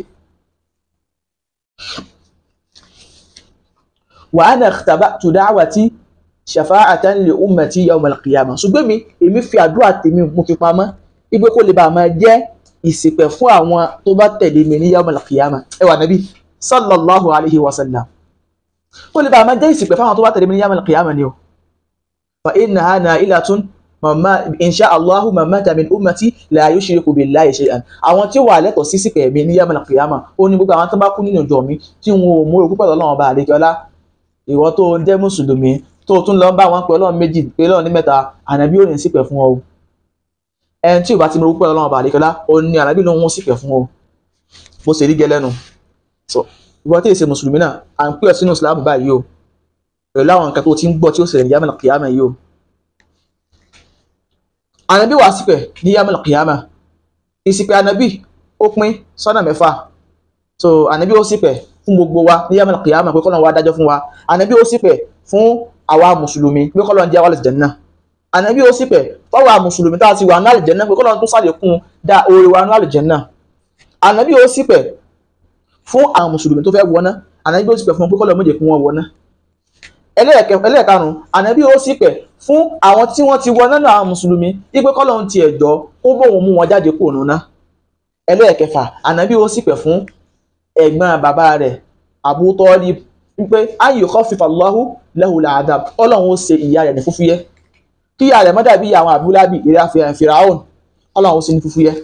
wa ana ikhtaba'tu da'wati shafa'atan li ummati yawm al-qiyamah ṣùgbọ́n mi èmi fi àdúrà tèmi mo fi pamọ́ ibi kó lè bá máa jẹ́ ìsìpẹ̀ fún àwọn tó bá tẹ̀lé mi ní yawm al-qiyamah ẹ wà nàbí sallallahu alayhi wa sallam kó lè bá máa jẹ́ ìsìpẹ̀ fún àwọn tó bá tẹ̀lé mi ní yawm al-qiyamah ni o fa innaha na'ilatun mama insha allahu mamata min ummati la yushriku billahi shay'an àwọn tí ó wà lẹ́tọ̀ọ́ sí ìsìpẹ̀ mi ní yawm al-qiyamah ó ní gbogbo àwọn tó bá kú nínú ìjọ mi tí wọn ò mú orúkọ pẹ̀lú ọlọ́run ọba àdéjọ́lá ìwọ tó jẹ́ mùsùlùmí tó tún lọ bá wọn pé ọlọ́run méjì pé ọlọ́run ní mẹ́ta ànábì ò ní sípẹ̀ fún ọ o ẹni tí ò bá ti mọ orúkọ ọlọ́run ọba àdékọ́lá ó ní ànábì ló ń wọ́n sípẹ̀ fún ọ bó ṣe rí gẹ́lẹ́nu so ìwọ tí èsè mùsùlùmí náà à ń pè ọ sínú ìsìlámù báyìí o pẹ̀lú àwọn nǹkan tó ti ń gbọ́ tí ó ṣẹlẹ̀ ní yàmẹ̀lì kìyàmẹ̀ yìí o ànábì wà sípẹ̀ ní yàmẹ̀lì kìyàmẹ̀ ìsìpẹ̀ ànábì ó pín sọ́nà mẹ́fà so ànábì ó sípẹ̀ fún gbogbo wa ní yàmẹ̀lì kìyàmẹ̀ pé kọ́lọ́n wa dájọ́ fún wa ànábì ó sípẹ̀ fún àwa mùsùlùmí pé kọ́lọ́n jẹ́ wàlẹ̀ jẹ̀nà ànábì ó sì pẹ̀ fáwa mùsùlùmí tá a ti wà ní àlìjẹ́nà pé kọ́lọ́n tó sàlékún dá oore wa ní àlìjẹ́nà ànábì ó sì pẹ̀ fún àwọn mùsùlùmí tó fẹ́ wọná ànábì ó sì pẹ̀ fún pé kọ́lọ́n méje fún wọn wọná ẹlẹ́ẹ̀karùn-ún ànábì ó sì pẹ̀ fún àwọn tí wọ́n ti wọná náà àwọn mùsùlùmí wípé kọ́lọ́n ti ẹ̀jọ́ ó bóun mú wọn jáde kúrò nùnà ẹlẹ́ẹ̀kẹfà ànábì ó sì pẹ̀ fún ẹ̀gbọ́n bàbá rẹ̀ Abu Talib wípé ayò kọ́ fífa lọ́hù lẹ́hù làádàm ọlọ́run ó ṣe ìyá rẹ̀ ní fúfúyẹ́ kí ìyá rẹ̀ má dàbí àwọn àbúlábì ìrẹ́ àfihàn fìràhùn ọlọ́run ó ṣe ní fúfúyẹ́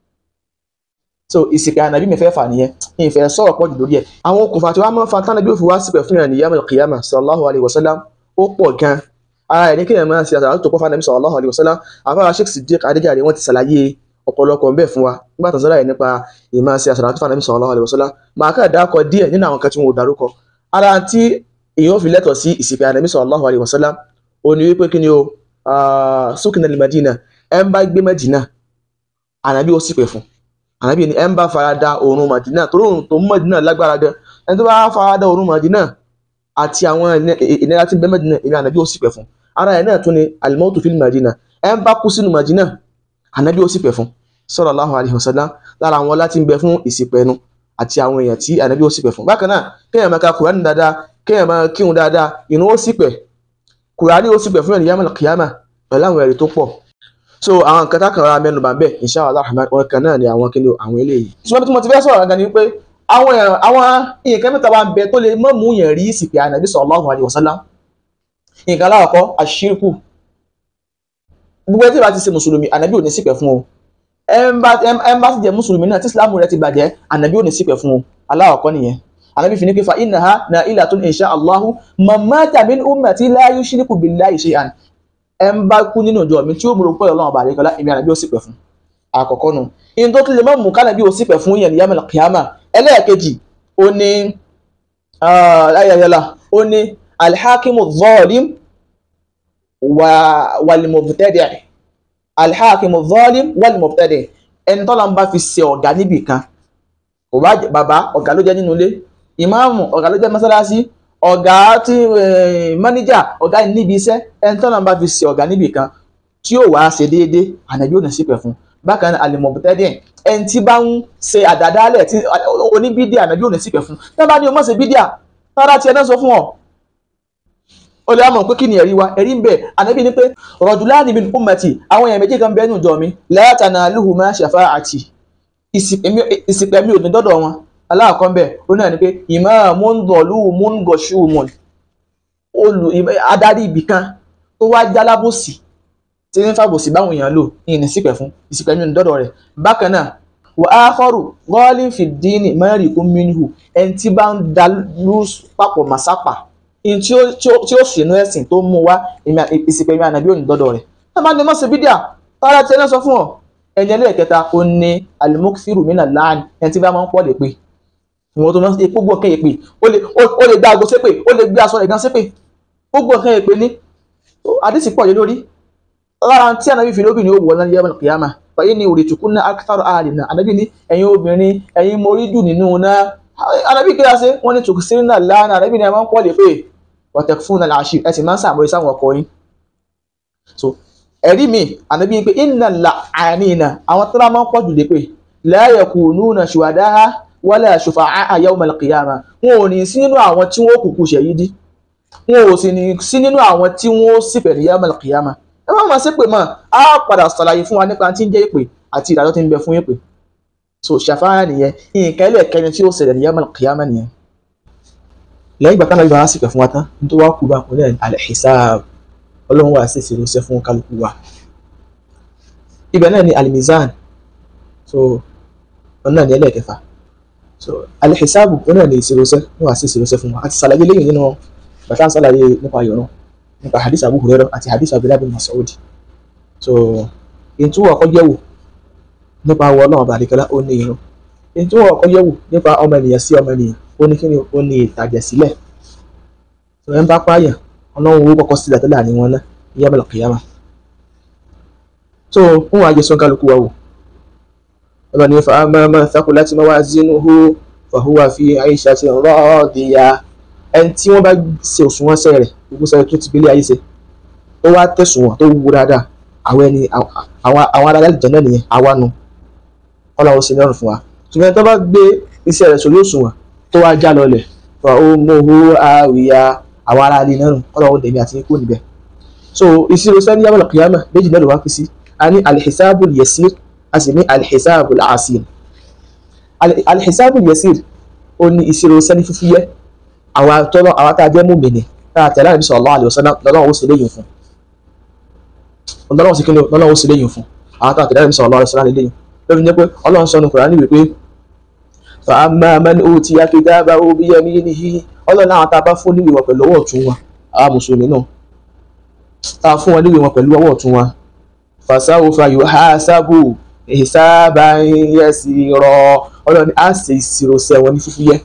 so ìsìnkú ànàbí mi fẹ́ fà nìyẹn ní ìfẹ́ sọ̀rọ̀ pọ̀ jù lórí ẹ̀ àwọn okùnfà tí wọ́n máa ń fa tánàbí òfin wá sípẹ̀ fún ìrìn yàmù kìyàmà sallallahu alayhi wa sallam ó pọ̀ gan ara ẹ̀ ní kéèyàn máa ṣe àtàrà tó pọ̀ fánàbí sallallahu alayhi wa sallam àfáà Sheikh Siddiq Adéjàre wọ́n ti ṣàlàyé ọ̀pọ̀lọpọ̀ ń bẹ fún wa nígbà tó ń sọ́ra yìí nípa ìmáa ṣe àtàrà tó fánàbí sallallahu alayhi wa sallam màá kà dákọ̀ díẹ̀ nínú àwọn kan tí wọn ò dárúkọ ara tí èèyàn fi lẹ́tọ̀ sí ìsìnkú ànábì sallallahu alaihi wasallam ó ní wípé kí ni o sókìnà lè Madina ẹ ń bá gbé Madina ànábì ó sì pẹ̀ fún ànábì ni ẹ ń bá farada òórùn Madina torí òórùn tó ń Madina lágbára gan ẹni tó bá farada òórùn Madina àti àwọn ìnira tí ń bẹ Madina èmi ànábì ó sì pẹ̀ fún ara ẹ̀ náà tún ni al-mautu fil Madina ẹ ń bá kú sínú Madina ànábì ó sì pẹ̀ fún sallallahu alaihi wasallam lára àwọn láti ń bẹ fún ìsìnkú ẹnu àti àwọn èèyàn tí ànábì ó sì pẹ̀ fún bákan náà kéèyàn máa ka kùránì dáadáa kéèyàn máa kírun dáadáa ìrun ó sì pẹ̀ kùránì ó sì pẹ̀ fún ẹ̀nìyàn kìyàmà pẹ̀lú àwọn ẹ̀rí tó pọ̀ so àwọn nǹkan tákàn ra mẹ́nu bàbẹ́ insha Allah rahman wọn kan náà ni àwọn kíni àwọn eléyìí. ṣùgbọ́n tí mo ti fẹ́ sọ̀rọ̀ gan ni wípé àwọn àwọn nǹkan mẹ́ta wa ń bẹ tó lè mọ́ mú yẹn rí ìsìnkú ànábì sallallahu alaihi wasallam nǹkan aláwọ̀kọ́ àṣírkù gbogbo ẹtí bá ti ṣe mùsùlùmí ànábì ò ní sípẹ̀ fún o ẹnbá sì jẹ́ mùsùlùmí náà tí ìsìlámù rẹ ti bàjẹ́ ànábì ò ní sípẹ̀ fún o aláwọ̀kọ́ nìyẹn ànábì fi ní pé fa innaha na'ilatun insha Allahu man mata min ummati la yushriku billahi shay'an ẹnbá kú nínú ìjọ mi tí ó múlò pé ọlọ́run ọba àdékọ́lá èmi ànábì ò sípẹ̀ fún àkọ́kọ́ nu in tó tún lè má mú kánàbí ò sípẹ̀ fún yẹn yamil qiyama ẹlẹ́ẹ̀kejì ó ní ayayala ó ní alhakimu zalim wal-mubtadi' alhakimu zalim wal-mubtadi' ẹni tọ́lá ń bá fi ṣe ọ̀gá níbì kan kò bá jẹ́ bàbá ọ̀gá ló jẹ́ nínú ilé ìmáàmù ọ̀gá ló jẹ́ mọ́sálásí ọ̀gá tí máníjà ọ̀gá níbi iṣẹ́ ẹni tọ́lá ń bá fi ṣe ọ̀gá níbì kan tí yóò wá ṣe déédéé ànábì ò ní sípẹ̀ fún bákan náà al-mubtadi' ẹni tí bá ń ṣe àdàdálẹ̀ tí oníbídíà ànábì ò ní sípẹ̀ fún tí wọ́n bá ní o mọ̀ ṣe bídíà tọ́lá tiẹ̀ náà sọ fún ọ ó lè mọ̀ pé kí ni ẹ̀rí wa ẹ̀rí ń bẹ ànábì ní pé rajulani min ummati àwọn èèyàn méjì kan bẹ́ẹ̀ nù jọ mi la tanaluhuma shafa'ati ìsìpẹ̀ mi ò ní dọ́dọ̀ wọn aláàkọ́ ń bẹ̀ ó náà ni pé imamun zalumun gashumun olù adarí ibì kan tó wá jálábòsì tí ní fàbòsì báwọn èèyàn lò ní ìní sípẹ̀ fún ìsìpẹ̀ mi ò ní dọ́dọ̀ rẹ̀ bákan náà wa akharu ghalin fi dini marikum minhu ẹni tí bá ń dalú papọ̀ màsápà in tí ó tí ó sínú ẹ̀sìn tó mú wá ìsìnkú ẹ̀mí ànàbí òní dọ́dọ̀ rẹ̀ ẹ máa ní mọ́sẹ̀ bídíà tọ́lá tí ẹni sọ fún ọ ẹni ẹlẹ́ẹ̀kẹta ó ní alimokisiru mina láàánì ẹni tí bá máa ń pọ̀ lè pé ìwọ̀n tó máa ń epo gbọ́ kẹ́yẹ pé ó lè gbé aago sépè ó lè gbé aṣọ rẹ̀ gan sépè ó gbọ́ kẹ́yẹ pé ní àdìsí pọ̀ yé lórí lára tí ànàbí fi lóbìnrin ó wọ̀ lọ́nà yẹ́mọ̀ kìyàmà fàyè ní òrè tùkú náà akitaro ààrẹ náà ànàbí ní ẹ̀yin obìnrin ẹ̀yin morí dùn nínú náà ànàbí kí lásì wọ́n ní tùkùsírì náà láàánà ànàbí ní ẹ̀ máa ń pọ̀ lè pé wàtẹ̀kùfún náà làásì ẹ sì máa ń sàmúlẹ̀ sáwọn ọkọ yín so ẹ̀rí mi ànábì pé iná la àníìnà àwọn tó bá máa ń pọ̀ jù lé pé la yakununa shuhada'a wala shufa'a yawm al-qiyamah wọn ò ní sí nínú àwọn tí wọ́n kúkú ṣẹ̀yídí wọn ò sì ní sí nínú àwọn tí wọ́n sì pẹ̀lú yawm al-qiyamah ẹ má máa ṣe pé mọ́ á padà ṣàlàyé fún wa nípa tí ń jẹ́ ìpè àti ìdájọ́ tí ń bẹ fún ìpè so ṣàfáà nìyẹn nǹkan ilé ẹ̀kẹ́ni tí ó ṣẹlẹ̀ ní yawm al-qiyamah nìyẹn lẹ́yìn ìgbà táwọn ìbára sì pẹ̀ fún wa tán ní tó wá kú bá kún ní al-hisab ọlọ́run wà sí ìṣirò iṣẹ́ fún kálukú wa ibẹ̀ náà ni al-mizan so ọ̀nà náà ni ẹlẹ́ẹ̀kẹfà so al-hisabu ọ̀nà náà ni ìṣirò iṣẹ́ wọ́n wà sí ìṣirò iṣẹ́ fún wa àti sàlàyé lẹ́yìn nínú bàtà ń sàlàyé nípa ayọ̀rọ̀ nípa hadith Abu Hurairah àti hadith Abdullah bin Mas'ud so ètò ọkọ̀ yẹ̀wò nípa àwọn ọlọ́run ọba àdìkẹ́lá ó ní irun ètò ọkọ̀ yẹ̀wò nípa ọmọ ènìyàn sí ọmọ ènìyàn ó ní kíni ó ní ìtàjẹ̀sílẹ̀ tó ẹ̀ ń bá pààyàn ọlọ́run owó kọ́kọ́ sílẹ̀ tó láàrin wọn náà ní yàmẹ̀lẹ̀ kìyàmà so fún wa jẹ́ sọ́nkálukú wa wò ọba ní fa amma man thaqulat mawazinuhu fa huwa fi 'ishatin radiyah ẹni tí wọ́n bá ṣe òṣùwọ̀n ṣẹ́ rẹ̀ gbogbo sẹ́yìn tó ti gbélé ayé ṣe ó wá tẹ̀sùwọ̀n tó wúwo dáadáa àwọn ẹni àwọn ará àlùjànnà náà nìyẹn àwa nu ọlọ́run ṣe lọ́rùn fún wa ṣùgbọ́n tó bá gbé iṣẹ́ rẹ̀ sórí òṣùwọ̀n tó wá já lọlẹ̀ fa ummuhu hawiya àwọn ará ilé náà ọlọ́run dèmi àti ikú níbẹ̀. so ìṣirò sẹ́ni yàmọ̀lá kìyàmà méjì náà ló wá fi sí a ní alhisabul yasir a sì ní alhisabul asir alhisabul yasir ó ní ìṣirò sẹ́ni fífi yẹ àwọn tọ́lọ́ àwọn tá a jẹ́ mùmínì tá a tẹ̀lé ànábì sallallahu alaihi wasallam lọ́lọ́run ó sì léyìn fún lọ́lọ́run sì kí ni lọ́lọ́run ó sì léyìn fún àwọn tá a tẹ̀lé ànábì sallallahu alaihi wasallam léyìn lórí ní pé ọlọ́run sọ ní Kùránì wípé fàámà mẹ́ni ó ti akéjà bá ó bí yẹmí níhi ọlọ́run náà tá a bá fún níwèé wọn pẹ̀lú ọwọ́ ọ̀tún wa àwọn mùsùlùmí náà tá a fún wọn níwèé wọn pẹ̀lú ọwọ́ ọ̀tún wa fàṣàwò fàyò ha sábò ìsáàbà yẹ sí rọ ọlọ́run ní à ṣe ìṣirò sẹ́ wọn ní fífú yẹ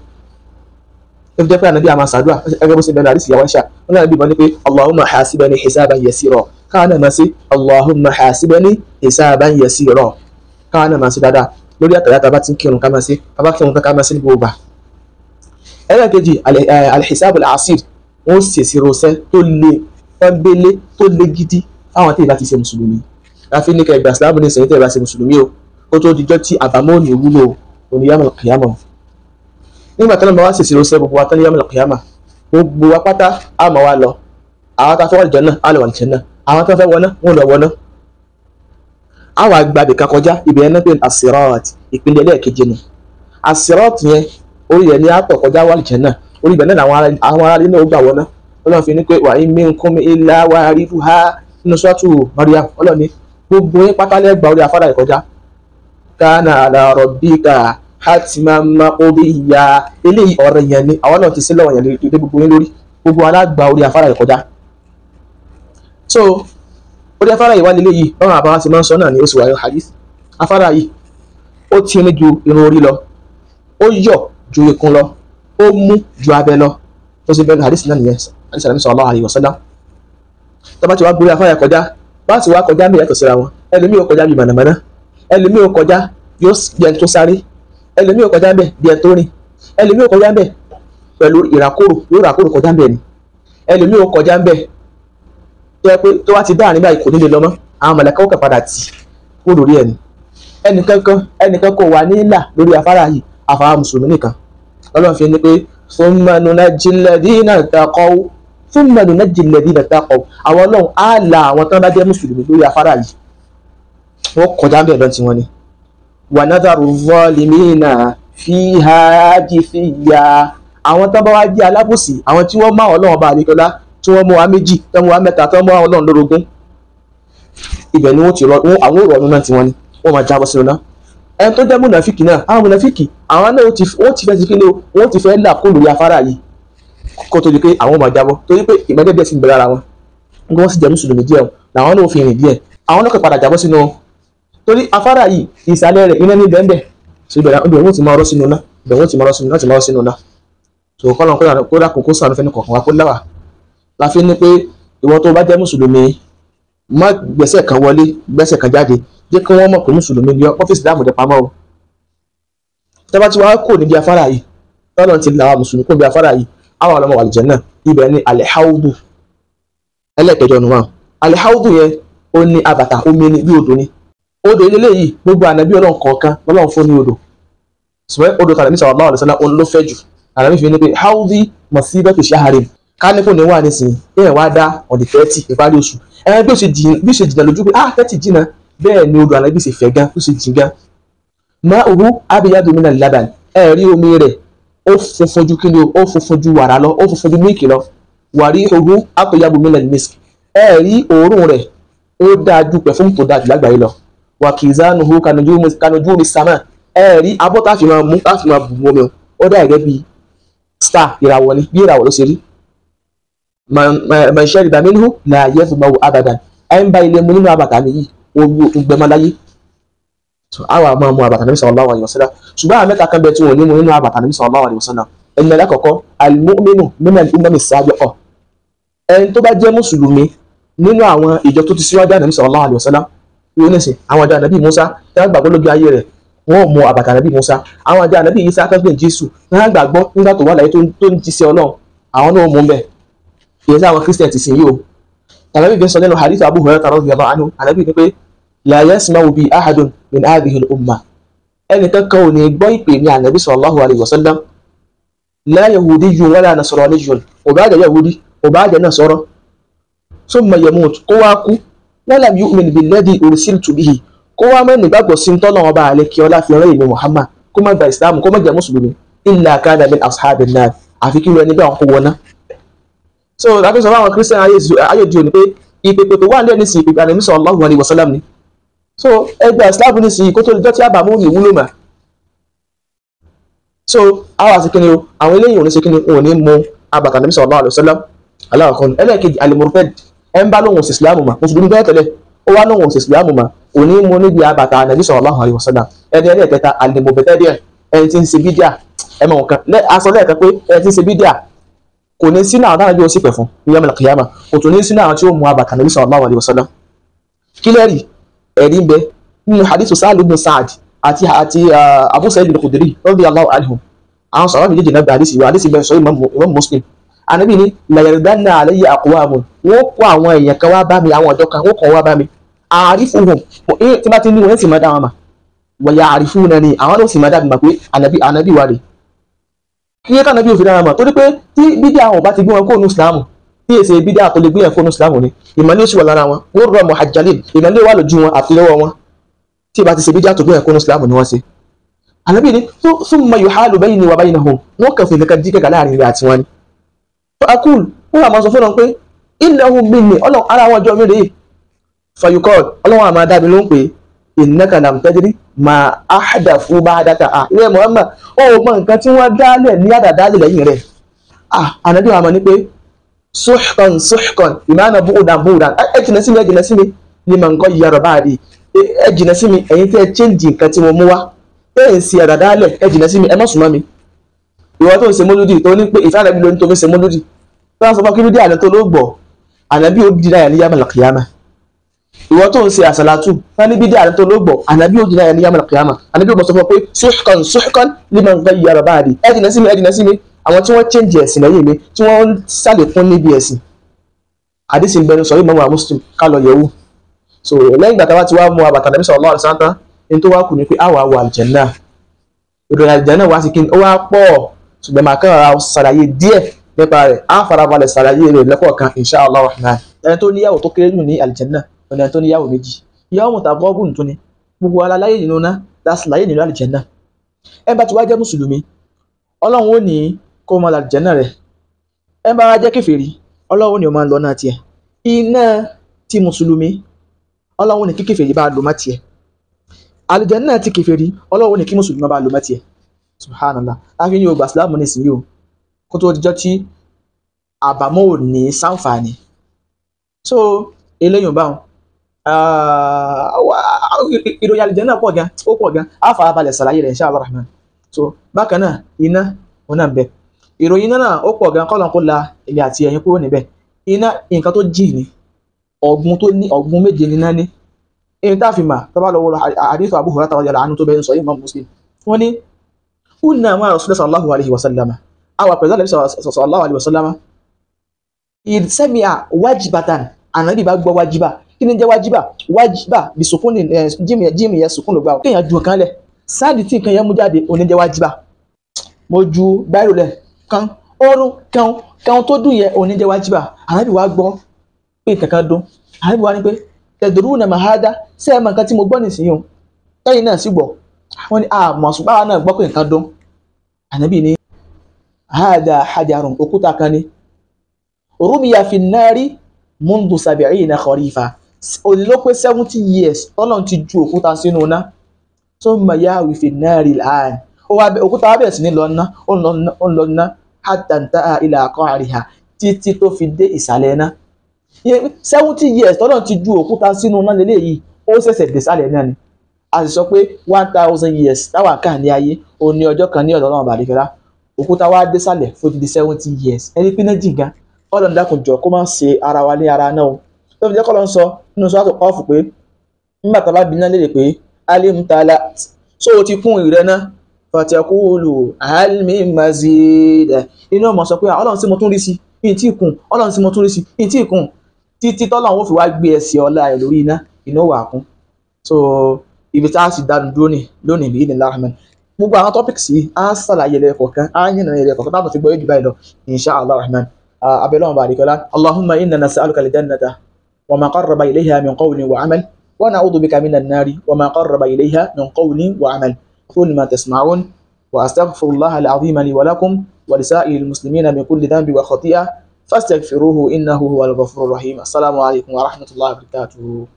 ẹ fi jẹ́ pé ànábì àmà sàdúrà ẹgbẹ́ bó ṣe bẹ̀rẹ̀ àdìsí ìyàwó ẹ̀ṣà wọn náà bí wọn ní pé allahumma hasibani hisaban yasira káwọn náà máa ṣe allahumma hasibani hisaban yasira káwọn náà máa ṣe dáadáa lórí àtàlẹ́ àtàbá tí ń kírun ká máa ṣe bàbá kírun ká máa ṣe ní gbogbo gbà. ẹlẹ́ẹ̀kejì alhisabul asir wọ́n ṣèṣì rọṣẹ́ tó le pọ́nbélé tó le gidi fáwọn tí ìbá ti ṣe mùsùlùmí láfi ní kẹgbà sílámù ní ìsẹ̀yìn tí ìbá ṣe mùsùlùmí o kó tó dijọ́ tí àbámọ́ ò ní wúlò oníyàmọ̀ kìyàmọ̀. nígbà tí wọ́n bá wá ṣèṣì rọṣẹ́ gbogbo wa tán níyàmọ̀ kìyàmọ̀ gbogbo wa pátá á máa wá lọ àwọn tá a fẹ́ wà lìjẹ́ náà á lọ wà lìjẹ́ náà àwọn tó fẹ́ wọná wọn lọ wọná àwọn agbábẹ̀ kan kọjá ibẹ̀ yẹn náà pé asirat ìpínlẹ̀ ẹlẹ́ẹ̀kejì nù asirat yẹn orí yẹn ní àtọ̀ kọjá wà lìjẹ́ náà orí ibẹ̀ náà àwọn aráàlú náà ó gbà wọná ọlọ́run fi ní pé wà in minkum illa wariduha nínú sọ́tù Maryam ọlọ́run ní gbogbo yín pátá lẹ́gbàá orí afárá ìkọjá kana ala rabbika hatman maqdiya eléyìí ọ̀rọ̀ yẹn ni àwọn náà ti sí lọ́wọ́ yẹn lé gbogbo yín lórí gbogbo alágbà orí afárá ìkọjá so orí afárá yìí wá nílé yìí báwọn àbáwá ti máa ń sọ náà ní oṣù wáyé hadith afárá yìí ó ti ní ju irun orí lọ ó yọ ju ikùn lọ ó mú ju abẹ lọ tó sì bẹ̀rẹ̀ hadith náà nìyẹn hadith Ànábì sallallahu alaihi wasallam tó bá ti wá gbórí afárá yẹn kọjá bá ti wá kọjá bí yàtọ̀ síra wọn ẹlòmíì ó kọjá bí mànàmáná ẹlòmíì ó kọjá yóò bí ẹni tó sáré ẹlòmíì ó kọjá bẹ́ẹ̀ bí ẹni tó rìn ẹlòmíì ó kọjá bẹ́ẹ̀ pẹ̀lú ìràkòrò yóò ràkòrò kọjá bẹ́ẹ̀ ni ẹlòmíì ó kọjá bẹ́ẹ̀ tó yẹ pé tó wá ti dá àárín báyìí kò ní lè lọ mọ́ àwọn mọ̀lẹ́kẹ́ ó kàn padà tì kó lórí ẹni ẹnìkankan ẹnìkan kò wà nílà lórí afárá yìí àfàwọn mùsùlùmí nìkan ọlọ́run fi ní pé thumma nunajji alladhina taqaw thumma nunajji alladhina taqaw àwọn ọlọ́run á la àwọn tán bá jẹ́ mùsùlùmí lórí afárá yìí wọ́n kọjá bẹ́ẹ̀ lọ́n tiwọn ni wa nadharu zalimina fiha jithiya àwọn tán bá wá jẹ́ alábòsí àwọn tí wọ́n máa ọlọ́run bá àdékọ́lá tí wọ́n mú wa méjì tí wọ́n mú wa mẹ́ta tí wọ́n mú wa ọlọ́run lórogún ibẹ̀ ni wọ́n ti rọ àwọn òrò ọdún náà tiwọn ni wọ́n máa jábọ́ sínú náà ẹni tó jẹ́ múnàfíkì náà àwọn múnàfíkì àwọn náà wọ́n ti fẹ́ sí kíni o wọ́n ti fẹ́ là kó lórí afárá yìí kó tó di pé àwọn máa jábọ́ torí pé ìmọ̀lẹ́ díẹ̀ sì ń bẹ̀rẹ̀ ara wọn nígbà wọ́n sì jẹ́ mùsùlùmí díẹ̀ o làwọn náà fi rìn díẹ̀ àwọn náà kò padà jábọ́ sínú torí afárá yìí ìsàlẹ̀ rẹ̀ iná ní bẹ́ẹ̀ so ibẹ̀ ibẹ̀ wọ́n ti máa rọ́ sínú náà ibẹ̀ wọ́n ti máa rọ́ sínú náà ti máa rọ́ sínú náà so kọ́lọ́n kó dàkún kó sànú fẹ́ni kọ̀ọ̀kan wá kó láwà la fi ní pé ìwọ tó bá jẹ́ mùsùlùmí má gbẹ́sẹ̀ kan wọlé gbẹ́sẹ̀ kan jáde jẹ́ kí wọ́n mọ̀ pé mùsùlùmí ni ọ́fíìsì dáàmú dẹ pamọ́ o tẹ́bá tí wàá kò níbi afárá yìí tọ́lọ̀ ti là wà mùsùlùmí kò níbi afárá yìí àwọn ọlọ́mọ wà lìjẹ́ náà ibẹ̀ ni alẹ́ haudu ẹlẹ́ẹ̀kẹjọ nù wọn alihaudu yẹn ó ní abàtà omi ni bí odò ni odò ilé yìí gbogbo ànábì ọlọ́run kọ̀ọ̀kan lọ́lọ́run fún ní odò ṣùgbọ́n odò tàbí ní sallallahu alaihi wasallam òun ló fẹ́ jù ànábì fi ní pé haudi masibatu shaharin ká ní kò ní wà nísìnyí ẹ̀ wá dá on the thirty ìparí oṣù ẹ̀ bí ó ṣe jìn bí ó ṣe jìnnà lójú pé ah thirty jìnnà bẹ́ẹ̀ ni odò ànábì ṣe fẹ̀ gan ó ṣe jìn gan ma uhu abiyadu min al-laban ẹ̀ rí omi rẹ̀ ó funfun ju kí ni o ó funfun ju wàrà lọ ó funfun ju mílìkì lọ wàrí uhu atyabu min al-misk ẹ̀ rí òórùn rẹ̀ ó dáa ju pẹ̀fúmù tó dáa jù lágbàáyé lọ wà kizanuhu kanujumi sama ẹ̀ rí abọ́ tá a fi máa mú tá a fi máa bù omi o ó dá gẹ́gẹ́ bí star ìràwọ̀ ni bí ìràwọ̀ ló ṣe rí man shariba minhu la yazmau abadan ẹ̀ ń bá ilé mu nínú àbàtà mi yìí omi òkun gbẹmọláyé àwọn àmọ́ mu àbàtà nàbí sallallahu alaihi wasallam ṣùgbọ́n àwọn mẹ́ta kan bẹ tí wọ́n ní mu nínú àbàtà nàbí sallallahu alaihi wasallam ẹni alákọ̀ọ́kọ́ al-mu'minu min al-umami as-sabiqa ẹni tó bá jẹ́ mùsùlùmí nínú àwọn ìjọ tó ti síwájú ànàbí sallallahu alaihi wasallam yóò ní sìn àwọn àjọ ànàbí Musa tí wọ́n gbàgbọ́ lójú ayé rẹ̀ wọ́n mu àbàtà ànàbí Musa àwọn àjọ ànàbí Isa akẹ́kọ̀ọ́ Jésù wọ́n gbàgbọ́ nígbà tó wà láyé tó ń jíṣẹ́ Ọlọ́run àwọn náà mú bẹ́ẹ̀ ìyẹn sáwọn Christian ti sìn yìí o ànàbí bẹ́ẹ̀ sọ nínú hadith Abu Hurairah radiyallahu anhu ànàbí ni pé la yasma'u bi ahadun min hadhihi al-umma ẹnìkan kan ò ní gbọ́ ìpè ní ànàbí sallallahu alayhi wa sallam la yahudiyyun wala nasraniyyun ò bá jẹ́ yahudi ò bá jẹ́ nasara summa yamut kó wá kú wa lam yu'min billadhi ursiltu bihi kó wá mọ́ nígbàgbọ́ sí ń tọ́lọ́ ọba àlẹ́ kí ọlá fi rán èmi Muhammad kó má gba islam kó má jẹ́ mùsùlùmí illa kana min ashabin nar àfi kí ẹni bẹ́ẹ̀ kó wọná. so láti sọ fáwọn christian ayé di òní pé ìpèpè tó wà lẹ́ni sí ìpèpè ànàbí sallallahu alayhi wa sallam ni so ẹgbẹ́ islam ní sí kó tó lè dọ́tí àbámú ní ìwúlò mà so àwọn àsìkíni o àwọn eléyìí òní sìkíni òun ní mú abàtà nàbí sallallahu alaihi wasallam aláàkọ́ni ẹlẹ́ẹ̀kejì alimurfed ẹ ń bá lóhùn sí islam mà mùsùlùmí bẹ́ẹ̀ tẹ́lẹ̀ ó wá lóhùn sí islam mà òní mú níbi abàtà nàbí sallallahu alaihi wasallam ẹni ẹlẹ́ẹ̀kẹta alimobetẹ́díẹ̀ ẹni tí ń ṣe bídíà ẹ mọ̀ nǹkan aṣọ lẹ́ẹ̀kan pé ẹni tí ń ṣe bídíà kò ní sínú àwọn táwọn bí ó sì pẹ̀ fún yawmal qiyamah kò tún ní sínú àwọn tí ó mú abàtà nàbí sallallahu alaihi wasallam kílẹ̀rì ẹ̀rí ń bẹ nínú hadithu sáàlù ibn Sa'ad àti àti Abu Sa'id al-Khudri radiyallahu anhum àwọn sọ̀rọ̀ méjèèjì náà gba hadisi wa hadisi bẹ́ẹ̀ sọ Imam Muslim anabi ni la yardanna alayya aqwamun wọ́n kó àwọn èèyàn kan wá bá mi àwọn ọ̀dọ́ kan wọ́n kàn wá bá mi a'rifuhum tí bá ti ní wọn sì máa dá wọn mà wa ya'rifunani àwọn náà sì máa dá mi mà pé anabi anabi wa rè kí yẹ kánabi òfin dára mà torí pé tí bídíà àwọn bá ti gbé wọn kó nu Islam tí èsè bídíà tó lè gbé yẹn kó nu Islam ni ìmọ̀lẹ́ oṣù wà lára wọn wọ́n rọ muhajjalin ìmọ̀lẹ́ wà lójú wọn àti lọ́wọ́ wọn tí ìbá ti ṣe bídíà tó gbé yẹn kó nu Islam ni wọ́n ṣe. ànábì ni thumma yuhalu bayni wa baynahum wọ́n kàn fún ìkankan díkẹ̀kà láàrin rẹ̀ àti wọn ni. akul wọ́n wà máa sọ fún wọn pé innahum minni ọlọ́run ara wọn jọ mí rèé fayukọ́d ọlọ́run àmà dábì ló ń pè innaka lam tadri ma ahdathu ba'daka à ilé Muhammad ó mọ nǹkan tí wọ́n dálẹ̀ ní àdàdálẹ̀ lẹ́yìn rẹ̀ ah ànábì wa mọ̀ ní pé suhkan suhkan ìmáàna búùdàn búùdàn ẹ jìnà sí mi ẹ jìnà sí mi ní mà ń kọ́ yíyàrá báàdì ẹ jìnà sí mi ẹ̀yin tẹ́ ẹ chẹ́ǹjì nǹkan tí mo mú wá ẹ ń ṣe àdàdálẹ̀ ẹ jìnà sí mi ẹ má sùn mọ́ mi ìwọ tó ń ṣe mólúdì tó ní pé ìfẹ́ ànábì ló ní tó fi ṣe mólúdì tó ń sọ fún kírídì àná tó ló gbọ́ ànábì ó di náà ní yàmàlà kìyàmà ìwọ tó ń ṣe àṣàlátù wọn ní bídí àná tó ló gbọ́ ànábì ó di náà ní yàmàlà kìyàmà ànábì ó mọ̀ sọ fún ọ pé suhkan suhkan liman ghayyara ba'di ẹ jìnà sí mi ẹ jìnà sí mi àwọn tí wọ́n change ẹ̀sìn lẹ́yìn mi tí wọ́n ń sàlékún níbi ẹ̀sìn àdìsí ìbẹnu sọ yìí mọ́mọ́ muslim ká lọ yẹ̀wò so lẹ́yìn ìgbà táwa ti wá mú abàtà nàbí sallallahu alaihi wasallam ní tó wá kù ní pé àwa wà àlùjánnà ìròyìn àlùjánnà wá sí kí ni ó wá pọ̀ ṣùgbọ́n màá kàn ra ṣàlàyé díẹ̀ nípa rẹ̀ á farabalẹ̀ ṣàlàyé rẹ̀ lẹ́kọ̀ọ̀kan insha Allah rahman ẹni tó níyàwó tó kéré jù ní àlùjánnà ọ̀nà ẹni tó níyàwó méjì ìyàwó mọ̀tà bọ́ọ̀bùn tó ní gbogbo aláyé nínú ná láṣàlàyé nínú àlùjánnà ẹ bá ti wá jẹ́ mùsùlùmí ọlọ́run ó ní kó o máa lọ àlùjánnà rẹ̀ ẹ bá wá jẹ́ kèfèrí ọlọ́run ni ó máa lọ náà tiẹ̀ iná ti mùsùlùmí ọlọ́run ní kí kèfèrí bá lò má tiẹ̀ àlùjánnà ti kèfèrí ọlọ́run ní kí mùsùlùmí bá lò má tiẹ̀ subhanallah láfi ní o gbà sílámù nísìnyí o kó tó dijọ́ tí àbámọ́ ò ní sáǹfààní so eléyìí báwọn ìròyìn àlùjánnà pọ̀ gan ó pọ̀ gan á fara balẹ̀ sàlàyé rẹ̀ insha Allah rahman so bákan náà iná òun náà ń bẹ ìròyìn náà ó pọ̀ gan kọ́lọ́n kó la èmi àti ẹ̀yin kúrò níbẹ̀ iná nǹkan tó jì ní ọ̀gbun tó ní ọ̀gbun méje ní náà ní èyí tá a fi mà tó bá lọ wọ hadith Abu Hurairah radiyallahu anhu tó bẹ́ẹ̀ ń sọ yìí Imam Muslim wọ́n ní kunna ma'a Rasulullah sallallahu alaihi wa sallama àwa pẹ̀lú àlẹ́ sallallahu alaihi wa sallama idh sami'a wajibatan ànábì bá gbọ́ wájíbà kí ni jẹ́ wájíbà wájíbà bí sùkún ní jíìmù yẹn sùkún ló gbà ó kéèyàn ju nǹkan lẹ̀ sáàdì tí nǹkan yẹn mú jáde òní jẹ́ wájíbà mo ju báyìí lẹ̀ kan ọrùn kan kan tó dùn yẹn òní jẹ́ wájíbà ànábì wá gbọ́ pé kankan dún ànábì wá ní pé tẹ̀dùrú nà máa há dá sí ẹ̀ mọ̀ nǹkan tí mo gbọ́ nìsín o tẹ́yìn náà sì gbọ́ wọ́n ní àmọ̀ ṣùgbọ́n àwọn náà gbọ́ pé nǹkan dún ànábì ní hada hajarun òkúta kan ni rumiya fi nari mundu sabi'ina kharifa òní ló pé seventy years tọ́lọ́n ti ju òkúta sínú iná thumma yahwi fi nari al-an òkúta wa bẹ̀rẹ̀ sí ní lọ ná ó ń lọ ná hatta intaha ila qa'riha títí tó fi dé ìsàlẹ̀ iná seventy years tọ́lọ́n ti ju òkúta sínú iná lélẹ́yìí ó ṣẹ̀ṣẹ̀ dé ìsàlẹ̀ náà ni a sì sọ pé one thousand years táwa kà ní ayé ó ní ọjọ́ kan ní ọ̀dọ̀ náà bàdìkẹ́lá òkúta wa dé sálẹ̀ fún ti di seventy years ẹni pín náà jìngá ọlọ́run dákun jọ kó má ṣe ara wa ní ara náà o tó fi jẹ́ kọ́ ló ń sọ nínú sọ́wọ́tò kọ́ọ̀fù pé nígbà tá a bá bí náà léde pé alimtala so o ti kún ìrẹ́ náà fatakulu almi mazid inú ọmọ sọ pé ọlọ́run tí mo tún rí sí yìí tí kùn ọlọ́run tí mo tún rí sí yìí tí kùn títí tọ́lọ́run ó fi wá gbé ẹsẹ̀ ọlá ẹ̀ lórí iná iná wà kún so ibi tá a sì dánu dúró ní lónìí bí ìdílé rahman gbogbo àwọn topics yìí á ṣàlàyé lẹ́ẹ̀kọ̀ọ̀kan á yìnbọn lẹ́ẹ̀kọ̀ọ̀kan táwọn fi gbọ́ yóò jù báyìí lọ insha allah rahman abẹ́lẹ́ wọn bá àdìkọ́lá allahumma inna nas'aluka al-jannata wa ma qarraba ilayha min qawlin wa amal wa na'udhu bika minan nari wa ma qarraba ilayha min qawlin wa amal qul ma tasma'un wa astaghfirullah al-azim li wa lakum wa lisa'il muslimina min kulli dhanbi wa khati'ah fastaghfiruhu innahu huwal ghafurur rahim assalamu alaykum wa rahmatullahi wa barakatuh